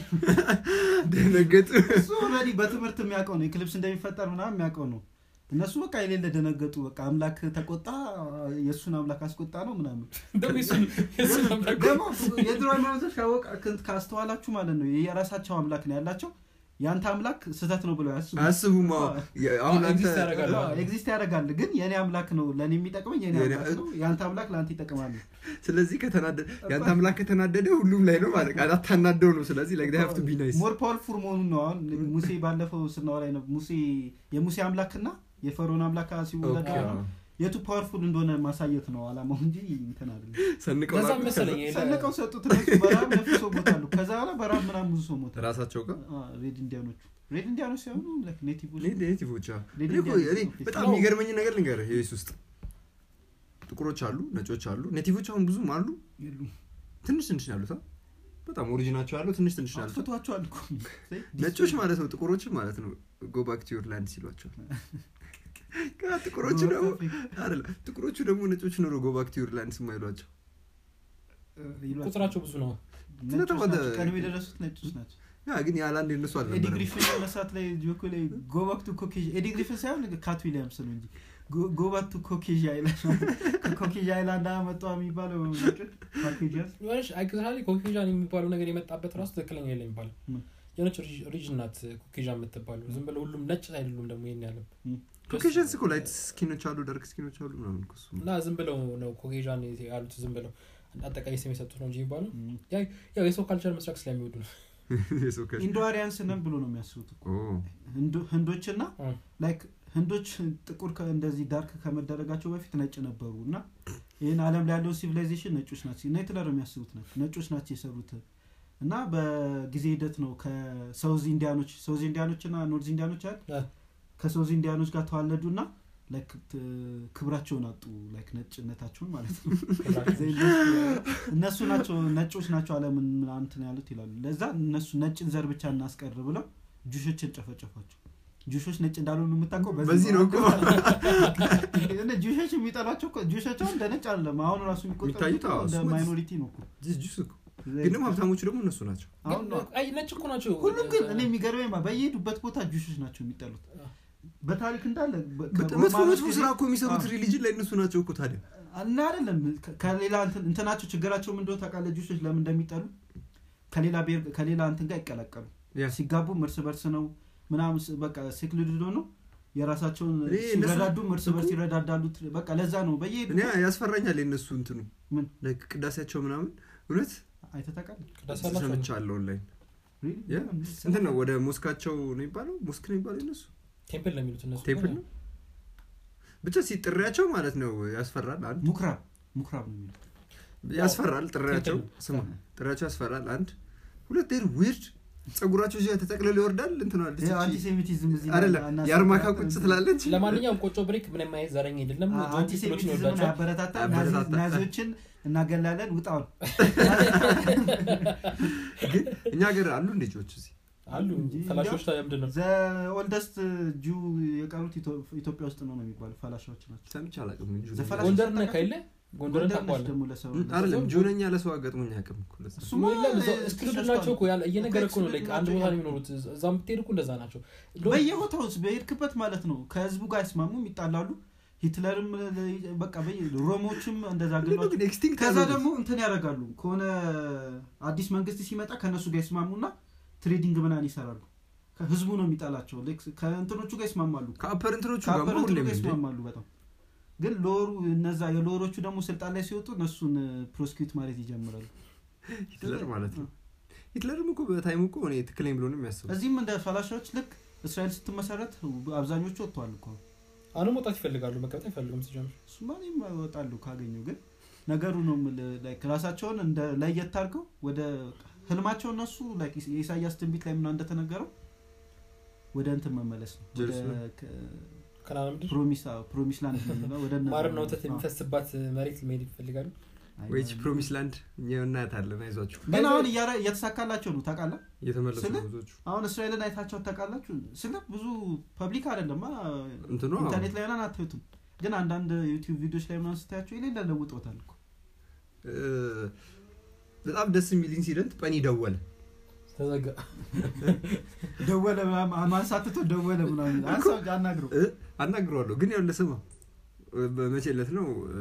ደነገጡ እሱ ኦልሬዲ በትምህርት የሚያውቀው ነው ኤክሊፕስ እንደሚፈጠር ምናምን የሚያውቀው ነው እነሱ በቃ የሌለ ደነገጡ በቃ አምላክ ተቆጣ የእሱን አምላክ አስቆጣ ነው ምናምን እንደውም የሱን- የሱን አምላክ ደግሞ የድሮ ሃይማኖቶች ካወቅ ካስተዋላችሁ ማለት ነው የራሳቸው አምላክ ነው ያላቸው የአንተ አምላክ ስህተት ነው ብለው ያስቡ አስቡማ አሁን አንተ ኤግዚስት ያደርጋል። ኤግዚስት ያደርጋል ግን የኔ አምላክ ነው ለእኔ የሚጠቅመኝ የኔ የኔ- አምላክ ነው የአንተ አምላክ ለአንተ ይጠቅማል ስለዚህ ከተናደደ የአንተ አምላክ ከተናደደ ሁሉም ላይ ነው ማለት ቃል አታናደው ነው ስለዚህ like they have to be nice ሞር ፓወርፉል መሆኑን ነው አሁን ሙሴ ባለፈው ስናወራ ነው ሙሴ የሙሴ አምላክና የፈርዖን አምላክ ሲወዳደሩ ኦኬ፣ ነው የቱ ፓወርፉል እንደሆነ ማሳየት ነው አላማው እንጂ እንትን አይደለም ሰንቀው ለዛ ላኩ። መሰለኝ የለ- ሰንቀው ሰጡት እነሱ በረሃብ ነፍሶ ሞታሉ ከዛ በኋላ በረሃብ ምናምን ብዙ ሰው ሞተ ራሳቸው ጋር አ፣ ሬድ ኢንዲያኖቹ ሬድ ኢንዲያኖች ሲሆኑ ኔቲቮች እኔ ኔቲቮች አዎ። ሌላ እኔ እኮ- እኔ ኢንዲያኖች በጣም ነው። የሚገርመኝ ነገር ልንገርህ ዩኤስ ውስጥ ጥቁሮች አሉ ነጮች አሉ ኔቲቮች አሁን ብዙም አሉ የሉም ትንሽ ትንሽ ነው ያሉት አ? በጣም ኦሪጂናቸው ያለው ትንሽ ትንሽ ናቸው አጥፍቷቸዋል እኮ ነጮች ማለት ነው ጥቁሮችን ማለት ነው ጎ ባክ ቱ ዩር ላንድ ሲሏቸዋል ከዛ ጥቁሮቹ ደግሞ አይደለም ጥቁሮቹ ደግሞ ነጮች ኖሮ ጎ ባክ ቱ ዩር ላንድ ስማይሏቸው ይሏቸዋል። ቁጥራቸው ብዙ ነው ነጮች ስለተባለ- ናቸው፣ ቀድሞ የደረሱት ነጮች ናቸው ያ ግን ያላንድ የነሱ ኤዲ አልነበረም ግሪፍን መሳት ላይ ጆኮ ላይ ጎባክቱ ኮኬዥ ኤዲ ግሪፍን ሳይሆን ካት ዊሊያምስ ነው እንጂ ጎባክቱ ኮኬዥ አይላንድ ከኮኬዥ አይላንድ አመጣ የሚባለው ፓኬጅ የሆነች አክቹዋሊ ኮኬዣን የሚባለው ነገር የመጣበት ራሱ ትክክለኛ የለ የሚባለው ምን? የሆነች ሪጅን ናት ኮኬዣ የምትባለው ዝም ብለው ሁሉም ነጭ አይደሉም ደግሞ ይሄን ያለም ኮኬሽንስ እኮ ላይት ስኪኖች አሉ ደርክ ስኪኖች አሉ ምናምን እኮ እሱ እና ዝም ብለው ነው ኮኬዣን ያሉት ዝም ብለው አጠቃላይ ስም የሰጡት ነው እንጂ የሚባለው ያው የሰው ካልቸር መስራቅ ስለሚወዱ ነው የሰው ከ- ኢንዶአሪያንስ ነን ብሎ ነው የሚያስቡት እኮ። ኦ፣ ህንዶ- ህንዶችና እ። ላይክ ህንዶች ጥቁር ከ- እንደዚህ ዳርክ ከመደረጋቸው በፊት ነጭ ነበሩ እና ይህን አለም ላይ ያለውን ሲቪላይዜሽን ነጮች ናቸው እና ሂትለር የሚያስቡት ናቸው ነጮች ናቸው የሰሩት እና በጊዜ ሂደት ነው ከሰውዝ ኢንዲያኖች ሰውዝ ኢንዲያኖች እና ኖርዝ ኢንዲያኖች አይደል እ። ከሰውዝ ኢንዲያኖች ጋር ተዋለዱ እና ላይክ ት- ክብራቸውን አጡ ላይክ ነጭነታቸውን ማለት ነው እነሱ ናቸው ነጮች ናቸው አለምን እንትን ያሉት ይላሉ ለዛ እነሱ ነጭን ዘር ብቻ እናስቀር ብለው ጁሾችን ጨፈጨፏቸው ጁሾች ነጭ እንዳልሆኑ የምታውቀው በዚህ ነው እኮ እነ ጁሾች የሚጠሏቸው እኮ ጁሾች አሁን እንደ ነጭ አለም አሁን ራሱ የሚቆጠሩት የሚታዩት አዎ፣ እንደ እሱማ ማይኖሪቲ ነው እኮ ጅስ ጁስ እኮ ግን ደግሞ ሀብታሞቹ ደግሞ እነሱ ናቸው አሁን ነው አይ ነጭ እኮ ናቸው ሁሉም ግን እኔ የሚገርመኝ ማ- በየሄዱበት ቦታ ጁሾች ናቸው የሚጠሉት በታሪክ እንዳለ በ- መጥፎ ከሮማኖች መጥፎ ጊዜ- ስራ እኮ የሚሰሩት አዎ። ሪሊጅን ላይ እነሱ ናቸው እኮ ታዲያ እና አይደለም ከ- ከሌላ እንትን- እንትናቸው ችግራቸው ምንድነው ታውቃለህ ጁሾች ለምን እንደሚጠሉ ከሌላ ብሔር ከሌላ እንትን ጋር ይቀላቀሉ ያ ሲጋቡም እርስ በርስ ነው ምናምን ስ- በቃ ሴክልድ ነው የራሳቸውን እኔ እነሱ- ሲረዳዱም እርስ በርስ እኮ- ይረዳዳሉ በቃ ለዛ ነው በየሄዱ እኔ ያስፈራኛል የእነሱ እንትኑ ምን? ላይክ ቅዳሴያቸው ምናምን እውነት አይተህ ታውቃለህ ቅዳሴ አላቸው ሰምቻለሁ ኦንላይን Really? ያ? ምናምን እንትን ነው ወደ ሞስካቸው ነው የሚባለው ሞስክ ነው የሚባለው እነሱ ቴምፕል ነው የሚሉት እነሱ ቴምፕል ነው ብቻ ሲጥሪያቸው ማለት ነው ያስፈራል አንድ ሙክራብ ሙክራብ ነው የሚለው ያስፈራል ጥሪያቸው ቴምፕል ስማ ጥሪያቸው ያስፈራል አንድ ሁለት ዴር ዊርድ ጸጉራቸው እዚያ ተጠቅልሎ ይወርዳል እንትናል ይሄ አንቲሴሚቲዝም እዚህ ላይ አይደለም አናሳ- የአርማካ ቁጭ ትላለች ለማንኛውም ቆጮ ብሬክ ምንም አይነት ዘረኛ አይደለም አ- ጆን ፒፕሎችን አንቲሴሚቲዝምን ይወዳቸዋል ያበረታታል ያበረታታል። ናዚ- ናዚዎችን እናገላለን ውጣውን ግን እኛ ሀገር አሉ እንደ ጆች እዚህ አሉ እንጂ ፈላሾች ታዲያ ምንድን ነው ዘ ኦልደስት ጁ የቀሩት ኢትዮ- ኢትዮጵያ ውስጥ ነው ነው የሚባሉ ፈላሻዎች ናቸው ሰምቼ አላውቅም እንጂ ዘፈላ- ጎንደር ነህ ከይለ ጎንደርን ጎንደር ነች ታውቀዋለህ ደግሞ ለሰው አይደለም ጆነኛ ለሰው አጋጥሞኝ አያውቅም እኮ ለዛ። እሱማ የለም እዛው እ- excluded ናቸው እኮ ያለ እየነገረ እኮ ነው excluded like አንድ ናቸው ቦታ ነው ያልኩት። የሚኖሩት እዛም ብትሄድ እኮ እንደዛ ናቸው እንደውም በየቦታው ውስጥ በሄድክበት ማለት ነው ከህዝቡ ጋር አይስማሙም ይጣላሉ ሂትለርም ለ- በቃ በየ- ሮሞችም እንደዛ ምንድን ነው ገሏቸው ግን ኤክስቲንክት ከዛ ያደረጉት? ደግሞ እንትን ያደርጋሉ ከሆነ አዲስ መንግስት ሲመጣ ከእነሱ ጋር ይስማሙና ትሬዲንግ ምናን ይሰራሉ ከህዝቡ ነው የሚጣላቸው ልክ ከእንትኖቹ ጋር ይስማማሉ ከአፐር እንትኖቹ ጋር ከአፐር ሁሌም እንትኑ ጋር እንዴ? ይስማማሉ በጣም ግን ሎሩ እነዛ የሎሮቹ ደግሞ ስልጣን ላይ ሲወጡ እነሱን ፕሮስኪዩት ማለት ይጀምራሉ ሂትለር ማለት ነው ሂትለርም እኮ በታይሙ እኮ እኔ ትክክለኝ ብሎ ነው የሚያስበው እዚህም እንደ ፈላሻዎች ልክ እስራኤል ስትመሰረት አብዛኞቹ ወጥተዋል እኮ አሁንም መውጣት ይፈልጋሉ መቀመጥ አይፈልጉም ሲጀምር እሱማ እኔም እወጣለሁ ካገኙ ግን ነገሩ ነው የምልህ፣ like ራሳቸውን እንደ ለየት አድርገው ወደ ህልማቸው እነሱ like የኢሳያስ ትንቢት ላይ ምና እንደተነገረው ወደ እንትን መመለስ ነው ወደ ጀሩሳሌም። ከ- ከናና ምድር ፕሮሚስ አዎ፣ ፕሮሚስ ላንድ ነው የሚለው፣ ወደ እነዛ ማርና ነው። ወተት አዎ። የሚፈስባት መሬት መሄድ ይፈልጋሉ አይ፣ ወይች አይ፣ ፕሮሚስ ላንድ እኛ እናያታለን አይዟችሁ ግን አሁን እያረ- እየተሳካላቸው ነው ታውቃለህ እየተመለሱ ስለ- ነው ብዙዎቹ አሁን እስራኤልን አይታቸው ታውቃላችሁ ስለ ብዙ ፐብሊክ አይደለም አ፣ እንትኑ አዎ። ኢንተርኔት ላይ ምናምን አታዩትም ግን አንዳንድ ዩቲዩብ ቪዲዮች ላይ ምናምን ስታያቸው የሌለ ለውጦታል እኮ እ፣ በጣም ደስ የሚል ኢንሲደንት ጰኒ ደወለ ተዘጋ ደወለ ምናምን ማንሳትቶ ደወለ ምናምን አንሳው አናግረው እ፣ አናግረዋለሁ ግን ያው ለስማ በመቼ ዕለት ነው እ፣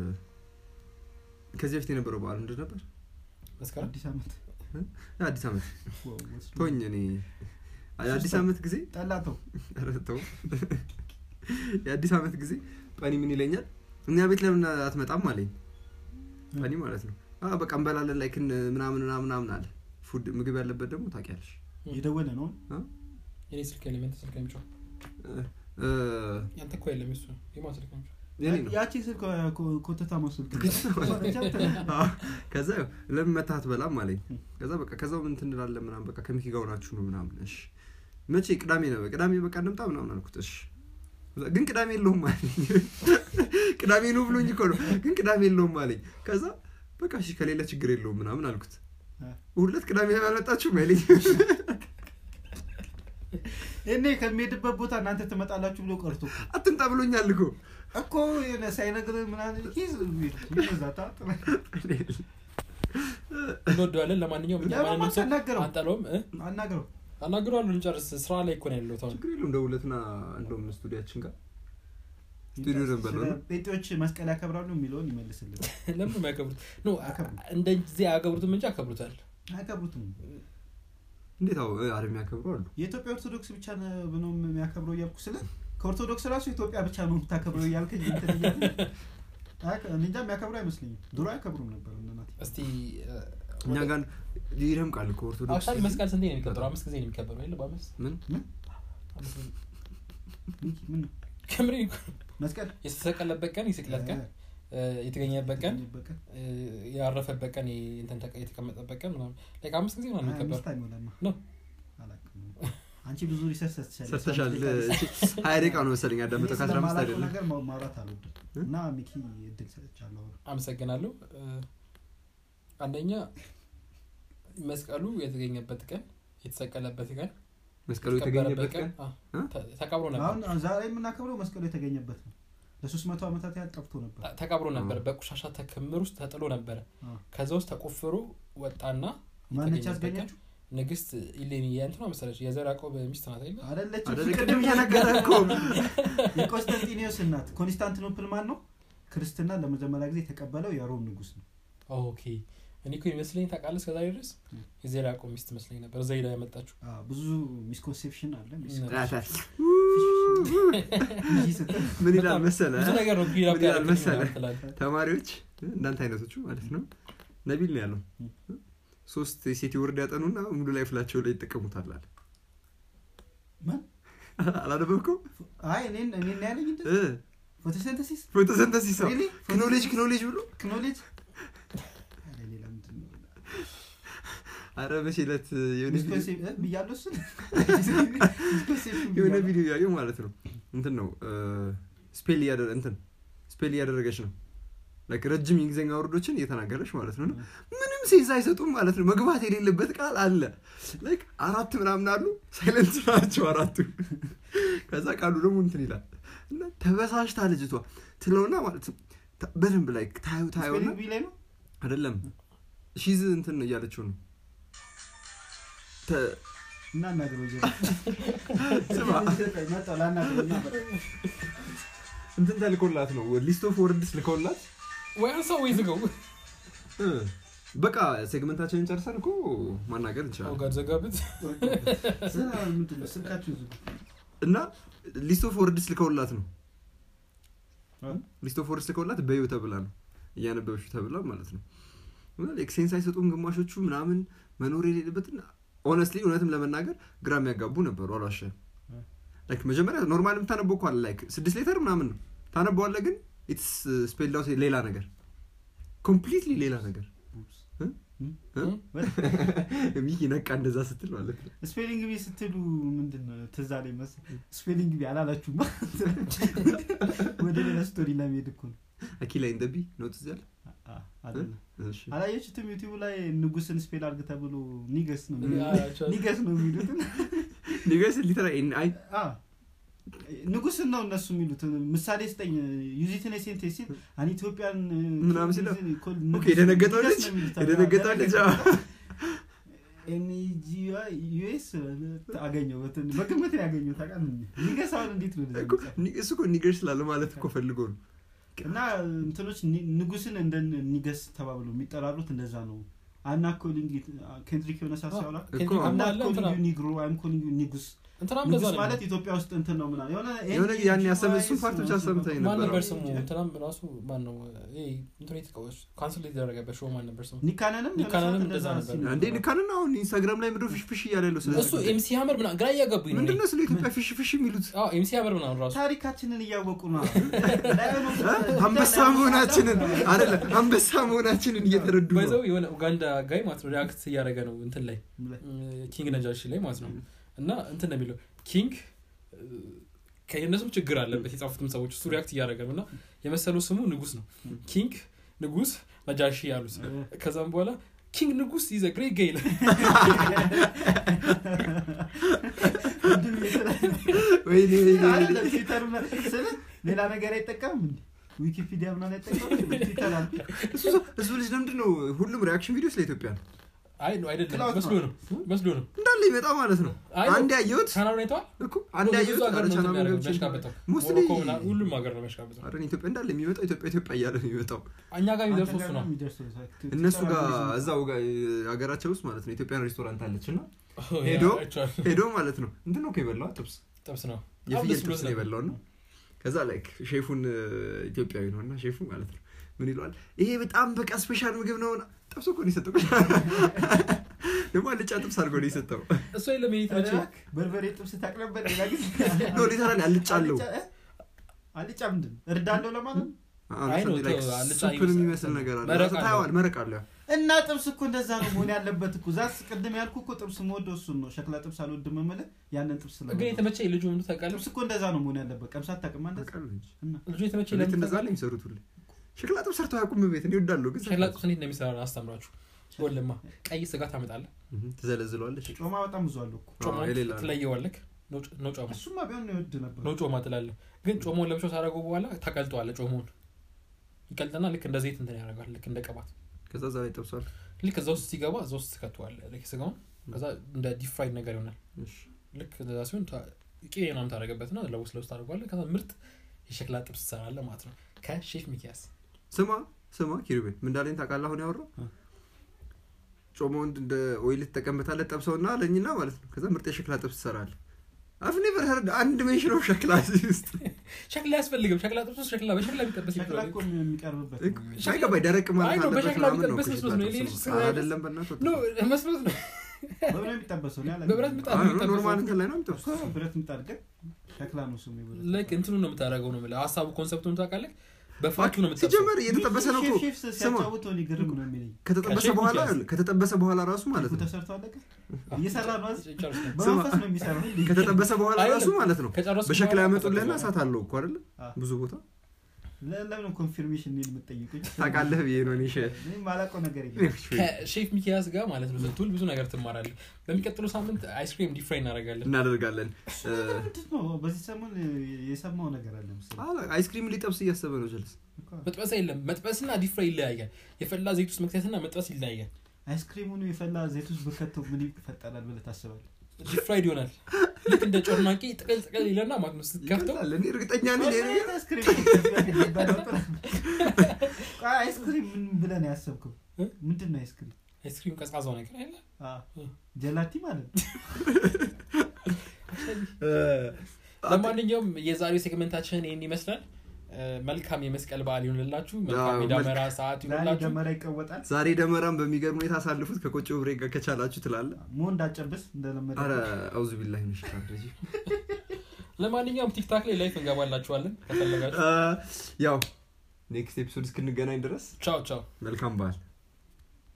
ከዚህ በፊት የነበረው በዓል ምንድን ነበር መስከረም አዲስ ዓመት አዲስ ዓመት ዋው፣ ወስዶ- ቶኝ እኔ የአዲስ ዓመት ጊዜ ጠላተው ኧረ ተው። የአዲስ ዓመት ጊዜ ጳኒ ምን ይለኛል እኛ ቤት ለምን አትመጣም አለኝ ጳኒ ማለት ነው "አ፣ በቃ እንበላለን ላይክ ምናምን ምናምን ምናምን አለ ፉድ ምግብ ያለበት ደግሞ ታውቂያለሽ የደወለ ነው የኔ ስልክ የለም ያንተ ስልክ ነው የሚጮህ እ፣ ያንተ እኮ የለም የሱ የማን ስልክ ነው የሚጮህ የኔ ነው ያቺ ስልክ ኮ- ኮተታ መስልክ አዎ። ከዛ ያው ለምን መታህ አትበላም አለኝ ከዛ በቃ ከዛው ምን እንላለን ምናምን በቃ ከሚኪ ጋር ሆናችሁ ነው ምናምን እሺ መቼ ቅዳሜ ነው ቅዳሜ በቃ እንምጣ ምናምን አልኩት እሺ ግን ቅዳሜ የለውም አለኝ ቅዳሜ ነው ብሎኝ እኮ ነው ግን ቅዳሜ የለውም አለኝ ከዛ በቃ እሺ ከሌለ ችግር የለውም ምናምን አልኩት ሁለት ቅዳሜ ያልመጣችሁ መሌ እኔ ከሚሄድበት ቦታ እናንተ ትመጣላችሁ ብሎ ቀርቶ እኮ አትምጣ ብሎኛል እኮ እኮ የሆነ ሳይነግር ምናምን ኪዝ ይዛታ እንወደዋለን ለማንኛውም እኛ ለማን ማንንም ሰው አናገረው? አንጠለውም እ? አናግረው አናግረዋለሁ እንጨርስ ስራ ላይ እኮ ነው ያለው አሁን ችግር የለውም ደውለትና እንደውም ስቱዲያችን ጋር ስቱዲዮ ነበር ነው ስለ ጴንጤዎች መስቀል ያከብራሉ የሚለውን ይመልስልን ለምን ነው የሚያከብሩት ኖ አያከብሩም። እንደዚህ አያከብሩትም እንጂ ያከብሩታል አያከብሩትም እንዴት አዎ አረም ያከብሩ አሉ የኢትዮጵያ ኦርቶዶክስ ብቻ ነው የሚያከብረው እያልኩ ስለ ከኦርቶዶክስ ራሱ ኢትዮጵያ ብቻ ነው የምታከብረው እያልከኝ እንትን እያልኩኝ፣ አያከ- እኔ እንጃ የሚያከብሩ አይመስለኝም ድሮ አያከብሩም ነበር እነ ናቲ እስቲ እኛ ጋር ይደምቃል እኮ ኦርቶዶክስ አክቹዋሊ መስቀል ስንቴ ነው የሚከበረው አምስት ጊዜ ነው የሚከበረው የለ በአምስት ምን አምስት ጊዜ። ሚኪ፣ ምን ነው? ከምሬ እኮ መስቀል የተሰቀለበት ቀን የስቅለት ቀን እ፣ የተገኘበት ቀን በቀን እ፣ ያረፈበት ቀን የ- እንትን ተቀ- የተቀመጠበት ቀን ምናምን ላይክ አምስት ጊዜ ነው አምስት የሚከበረው አይሞላማ ነው። አላውቅም። አንቺ ብዙ ሪሰርች ሰርተሻል ሰርተሻል ሀያ ደቂቃ ነው መሰለኝ ያዳመጠው ከአስራ አምስት ስለማላውቀው አይደለም ነገር ማ- ማውራት አልወድም እ? እና ሚኪ እድል ሰጥቻለሁ አመሰግናለሁ እ፣ አንደኛ መስቀሉ የተገኘበት ቀን የተሰቀለበት ቀን መስቀሉ የተገኘበት ቀን አ፣ እ? ተ- ተቀብሮ ነበር አሁን ዛሬ የምናከብረው መስቀሉ የተገኘበት ነው ለሶስት መቶ ዓመታት ያህል ጠፍቶ ነበር ተ- ተቀብሮ ነበር አ። በቆሻሻ ተክምር ውስጥ ተጥሎ ነበረ አ። ከዛ ውስጥ ተቆፍሮ ወጣና ማነች የተገኘበት ቀን ያስገኘችው ንግስት ኢሌኒ የእንትኗ መሰለች የዘር ያዕቆብ ሚስት ናት አይደለ አደለችም አደለ ቅድም እየነገረ እኮ የቆስጠንጢኒዮስ እናት ኮንስታንቲኖፕል ማን ነው ክርስትና ለመጀመሪያ ጊዜ የተቀበለው የሮም ንጉስ ነው ኦኬ እኔ እኮ የሚመስለኝ ታውቃለህ እስከዛሬ ድረስ የዘር ያዕቆብ ሚስት መስለኝ ነበር እዛ ሄዳ ያመጣችው አ፣ ብዙ ሚስኮንሴፕሽን አለ ምን ይላል በጣም መሰለ ብዙ ነገር ነው ቢራ ምን ይላል መሰለ? ትላለህ ተማሪዎች እንዳንተ አይነቶቹ ማለት ነው ነቢል ነው ያለው ሶስት የሴት ወርድ ያጠኑና ሙሉ ላይ ፍላቸው ላይ ይጠቀሙታል አለ ማን? አላነበብከው አይ እኔን እኔን ያለኝ እንደ እ ፎቶሲንተሲስ ፎቶሰንተሲስ ነው Really? ክኖሌጅ ክኖሌጅ ብሎ ክኖሌጅ ኧረ ሌላ ምንድን ነው? አረ በሴለት የሆነ ቪዲዮ- ሚስኮንሴፕ- እ? ብያለሁ እሱን? ሚስኮንሴፕሽን የሆነ ብያለሁ። ቪዲዮ ያየው ማለት ነው እንትን ነው ስፔል እያደረ እንትን ስፔል እያደረገች ነው ላይክ ረጅም የእንግሊዝኛ ወርዶችን እየተናገረች ማለት ነው ምንም ሴንስ አይሰጡም ማለት ነው መግባት የሌለበት ቃል አለ ላይክ አራት ምናምን አሉ ሳይለንት ናቸው አራቱ ከዛ ቃሉ ደግሞ እንትን ይላል እና ተበሳሽታ ልጅቷ ትለውና ማለት ነው ተ- በደንብ ላይ ታዩ ታዩና ስፔሊንግ ቢ ላይ ነው አይደለም ሺዝ እንትን ነው እያለችው ነው ተ- እና እናግረው ጀ ስማ መጣሁ ላናግረው እና በቃ። እንትን ተልኮላት ነው ሊስት ኦፍ ወርድስ ልከውላት ወይ ሰው ወይ ዝገው እ፣ በቃ ሴግመንታችንን ጨርሰን እኮ ማናገር እንችላለን ጋር ዘጋብት ስራ ምንድን ነው? ስልካችሁ ዝጉ። እና ሊስት ኦፍ ወርድስ ልከውላት ነው እ? ሊስት ኦፍ ወርድስ ልከውላት በዩ ተብላ ነው እያነበበሹ ተብላ ማለት ነው እና ላይክ ሴንስ አይሰጡም ግማሾቹ ምናምን መኖር የሌለበትን ኦነስትሊ እውነትም ለመናገር ግራ የሚያጋቡ ነበሩ አሏሸ እ. ላይክ መጀመሪያ ኖርማል የምታነበው እኮ አለ ላይክ ስድስት ሌተር ምናምን ነው ታነበዋለ ግን ኢትስ ስፔልድ አውት ሌላ ነገር ኮምፕሊትሊ ሌላ ነገር እ? እ? ሚኪ ነቃ እንደዛ ስትል ማለት ነው ስፔሊንግ ቢ ስትሉ ምንድን ነው ትዝ አለኝ መሰለኝ ስፔሊንግ ቢ አላላችሁም ወደ ሌላ ስቶሪ ለመሄድ እኮ ነው አኪላ ኢንደቢ ነው ትዝ ያለ አ- አይደለም እሺ። አላየችትም ዩቲዩብ ላይ ንጉስን ስፔል አርግ ተብሎ ኒገስ ነው የሚሉት። አያቸዋለሁ። ኒገስ ነው የሚሉት ኒገስ ሊተራ አይ አ፣ ንጉስን ነው እነሱ የሚሉት ምሳሌ ስጠኝ ዩዚትን ሴንቴ ሲል አን ኢትዮጵያን ምናምን ሲለው፣ ኦኬ፣ የደነገጠው ልጅ የደነገጠው ልጅ አዎ። ዩኤስ አገኘው በትን- በግምት ነው ያገኘው ታውቃለህ ኒገስ አሁን እንዴት ነው እንደዚህ እኮ የሚጻፈው? ኒ- እሱ እኮ ኒገር ስላለ ማለት እኮ ፈልጎ ነው እና እንትኖች ኒ- ንጉስን እንደ ኒገስ ተባብለው የሚጠራሩት እንደዛ ነው አና ኮሊንግ ኬንድሪክ የሆነ ሳት ሲያወራ እኮ ከዚህ አምና አለ እንትና ኮሊንግ ኒግሮ አይም ኮሊንግ ኒጉስ እንትናም እንደዛ ንጉስ ነው ማለት ኢትዮጵያ ውስጥ እንትን ነው ምናምን የሆነ የሆነ ያን ያሰበ እሱን ፓርት ብቻ ሰምተኝ ማን ነበረ ነበር ስሙ እንትናም ራሱ ማን ነው ይሄ እንትኑ የተቃወች ካንስል የተደረገበት ሾው ማን ነበር ስሙ ኒካነንም ኒካናንም የሆነ እንደዛ ሰዓት ነበር። ሲል እንዴ ንካንና አሁን ኢንስታግራም ላይ ምድሮ ፊሽ ፊሽ እያለ ያለው ስለ እሱ ኤምሲ ሀመር ምናምን ግራ እያገቡኝ ነው ምንድነው ስለ ኢትዮጵያ ፊሽ ፊሽ የሚሉት ኤምሲ ሀመር ምናምን ራሱ ታሪካችንን እያወቁ ነው እ? አንበሳ መሆናችንን አይደለም አንበሳ መሆናችንን እየተረዱ ነው ባይዘው የሆነ ኡጋንዳ ጋይ ማለት ነው ሪያክት እያደረገ ነው እንትን ላይ ኪንግ ነጃሺ ላይ ማለት ነው እና እንትን ነው የሚለው ኪንግ ከእነሱም ችግር አለበት የጻፉትም ሰዎች እሱ ሪያክት እያደረገ ነው እና የመሰለው ስሙ ንጉስ ነው ኪንግ ንጉስ ነጃሺ ያሉት ከዛም በኋላ ኪንግ ንጉስ ይዘ ግሬት ገይል ወይኔ ወይኔ ወይኔ። አይደለም፣ ትዊተር ምናምን ስልህ ሌላ ነገር አይጠቀምም እንዴ ዊኪፒዲያ ምናምን አይጠቀምም ትዊተር አለ እሱ እሱ ልጅ ለምንድን ነው ሁሉም ሪያክሽን ቪዲዮ ስለ ኢትዮጵያ ነው አይ ነው አይደለም ክላውድ መስሎ ነው መስሎ ነው እንዳለ ይመጣ ማለት ነው አይ ነው። አንድ ያየሁት ቻናሉን አይተዋል እኮ አንድ ብዙ ያየሁት ሀገር ነው ቻናሉን እንትን የሚያደርገው፣ ገብቼ የሚያሽቃብጠው ሙስሊ ሞሮኮ ምናምን ሁሉም ሀገር ነው የሚያሽቃብጠው አረ ኢትዮጵያ እንዳለ የሚመጣው ኢትዮጵያ ኢትዮጵያ እያለ ነው የሚመጣው እኛ ጋር የሚደርሱ እሱ ነው እነሱ ጋር እዛው ጋር ሀገራቸው ውስጥ ማለት ነው ኢትዮጵያን ሬስቶራንት አለች እና ሄዶ- አይቼዋለሁ። ሄዶ ማለት ነው እንትን ነው እኮ የበላው ጥብስ ጥብስ ነው የፍየል ደስ ብሎት ጥብስ ነው ነበር። የበላው ነው ከዛ ላይክ ሼፉን እ, ኢትዮጵያዊ ነው እና ሼፉ ማለት ነው ምን ይለዋል ይሄ በጣም በቃ ስፔሻል ምግብ ነው ጥብስ እኮ ነው የሰጠው ደግሞ አልጫ ጥብስ አድርጎ ነው የሰጠው እሱ የለም ይሄ የተመቸኝ በርበሬ ጥብስ ታቅ ነበር ሌላ ጊዜ ኖ ሊተራሊ አልጫ አለው አልጫ እ? አልጫ ምንድን ነው? እርዳለው ለማለት ነው? አይ ነው፣ ላይክ ተው፣ አልጫ ሱፕን ይመስላል። የሚመስል ነገር አለ መረቅ አለው። ታየዋል መረቅ አለው እና ጥብስ እኮ እንደዛ ነው መሆን ያለበት እኮ ዛስ ቅድም ያልኩ እኮ ጥብስ መወደው እሱን ነው ሸክላ ጥብስ አልወድም የምልህ ያንን ጥብስ ግን ስለምወደው። የተመቸኝ ልጁ ምንድን ታውቃለህ ጥብስ እኮ እንደዛ ነው መሆን ያለበት ቀምሳት ታቅማ እንደዛ ታውቃለህ እንጂ እና ልጁ የተመቸኝ ቤት ለምን እንደዛ ነው ታውቃለህ? የሚሰሩት ሁሌ ሸክላ ጥብስ ሰርተው አያውቁም ቤት እኔ እወዳለሁ ግን ሸክላ ጥብስ እንዴት እንደሚሰራ አስተምራችሁ ወለማ ቀይ ስጋ ታመጣለህ እህ፣ ትዘለዝለዋለች ጮማ በጣም ብዙ አለው እኮ አዎ፣ የሌላ ነው። ትለየዋለክ ነው ጮማ እሱማ ቢሆን ነው ይወድ ነበር ነው ጮማ ትላለህ ግን ጮማውን ለብቻው ታደረገው በኋላ ታቀልጠዋለህ ጮማውን ይቀልጥና ልክ እንደ ዘይት እንትን ያደርጋል ልክ እንደ ቅባት ከዛ እዛ ላይ ጠብሷል ልክ እዛ ውስጥ ሲገባ እዛ ውስጥ ትከተዋለህ ልክ ስጋውን ከዛ እንደ ዲፕ ፍራይድ ነገር ይሆናል እሺ ልክ እንደዛ ሲሆን ታ- ቅቤ ምናምን ታደረገበት ና ለውስጥ ለውስጥ ታደርገዋለህ ከዛ ምርጥ የሸክላ ጥብስ ትሰራለህ ማለት ነው ከሼፍ ሚኪያስ ስማ ስማ ኪሩቤል ምን እንዳለኝ ታውቃለህ አሁን ያወራው እ። ጮማውን እንደ ኦይል ትጠቀምበታለህ ጠብሰውና አለኝና ማለት ነው ከዛ ምርጥ የሸክላ ጥብስ ትሰራለህ አፍ ኔቨር ሄርድ አንድ ሜንሽን ኦፍ ሸክላ እዚህ ውስጥ ሸክላ አያስፈልግም ሸክላ ጥብስ ውስጥ ሸክላ በሸክላ የሚጠበስ ሸክላ ይባላል እኮ የሚቀርብበት ነው። ሳይገባኝ ደረቅ አይ ማለት ነው፣ አለበት በሸክላ ምናምን ነው ቢጠበስ እኮ መስሎት ሸክላ ነው። ጥብስ የሌሎች ነው። ስጋ አይደለም በእናትህ ኖ መስሎት ነው በምን ነው የሚጠበሰው? እኔ አላውቅም። በብረት ምጣድ አዎ፣ ነው የሚጠበሰው። ኖርማል እንትን ላይ ነው የምጠብሰው እኮ ብረት ምጣድ ግን ሸክላ ነው ስሙ ብረት ላይክ እንትኑ ነው የምታደርገው ነው የምልህ ሀሳቡ ኮንሰፕቱን ታውቃለህ በፋቱ ነው የምትጠብሰው ሲጀመር እየተጠበሰ ነው እኮ ሼፍ ሼፍ ስማ ሲያጫውት እኔ ግርም ነው የሚለኝ ከተጠበሰ ከሼፍ በኋላ ሚኪያስ። ከተጠበሰ በኋላ ራሱ ማለት ነው ተሰርቶ አለቀ እየሰራ ነው አይደል? ጨርስ ነው። በመንፈስ ነው የሚሰራው ከተጠበሰ በኋላ ራሱ አይደለም። ማለት ነው ከጨረስኩ በሸክላ በኋላ ያመጡልህና ከጠበሰ እሳት አለው እኮ አይደለ አዎ። ብዙ ቦታ ለ- ለምን ኮንፊርሜሽን ነው የምትጠይቁኝ ታውቃለህ ብዬ ነው እኔ ሸ- እኔ የማላውቀው ነገር የለም ከሼፍ ሚኪያስ ጋር ማለት ነው ስትውል ብዙ ነገር ትማራለህ በሚቀጥለው ሳምንት አይስክሪም ዲፍራይ እናደርጋለን እናደርጋለን እ፣ ምንድን ነው በዚህ ሰሞን የሰማው ነገር አለ መሰለኝ አላ- አይስክሪም ሊጠብስ እያሰበ ነው ጀልስ እኮ መጥበስ የለም መጥበስና ዲፍራይ ይለያያል የፈላ ዘይት ውስጥ መክተትና መጥበስ ይለያያል አይስክሪሙን የፈላ ዘይት ውስጥ ብከተው ምን ይፈጠራል ብለህ ታስባለህ ዲፍራይድ ይሆናል ልክ እንደ ጮርናቂ ጥቅል ጥቅል ይለና ማለት ነው ስትከፍተው ይቀላል እኔ እርግጠኛ ነኝ ይሄ ነገር አይስክሪም ከዚህ በፊት የሚባለው ጥራት ነው። ቆይ አይስክሪም ምን ብለህ ነው ያሰብከው እ? ምንድን ነው አይስክሪም አይስክሪም ቀዝቃዛው ነገር አይደለ አ፣ ጀላቲ ማለት ነው እ፣ ለማንኛውም የዛሬው ሴግመንታችን ይህን ይመስላል እ፣ መልካም የመስቀል በዓል ይሁንላችሁ መልካም አዎ፣ የዳመራ ሰዓት ዛሬ ይሁንላችሁ ደመራ ይቀወጣል ዛሬ ደመራን በሚገርም ሁኔታ አሳልፉት ከቆጮ ብሬ ጋር ከቻላችሁ ትላለ ሞ እንዳጨብስ እንደለመደ አረ አውዙ ቢላሂ ሚነሽ ሸይጣን ረጂም። ለማንኛውም ቲክታክ ላይ ላይፍ እንገባላችኋለን ከፈለጋችሁ እ፣ ያው ኔክስት ኤፒሶድ እስክንገናኝ ድረስ ቻው ቻው መልካም በዓል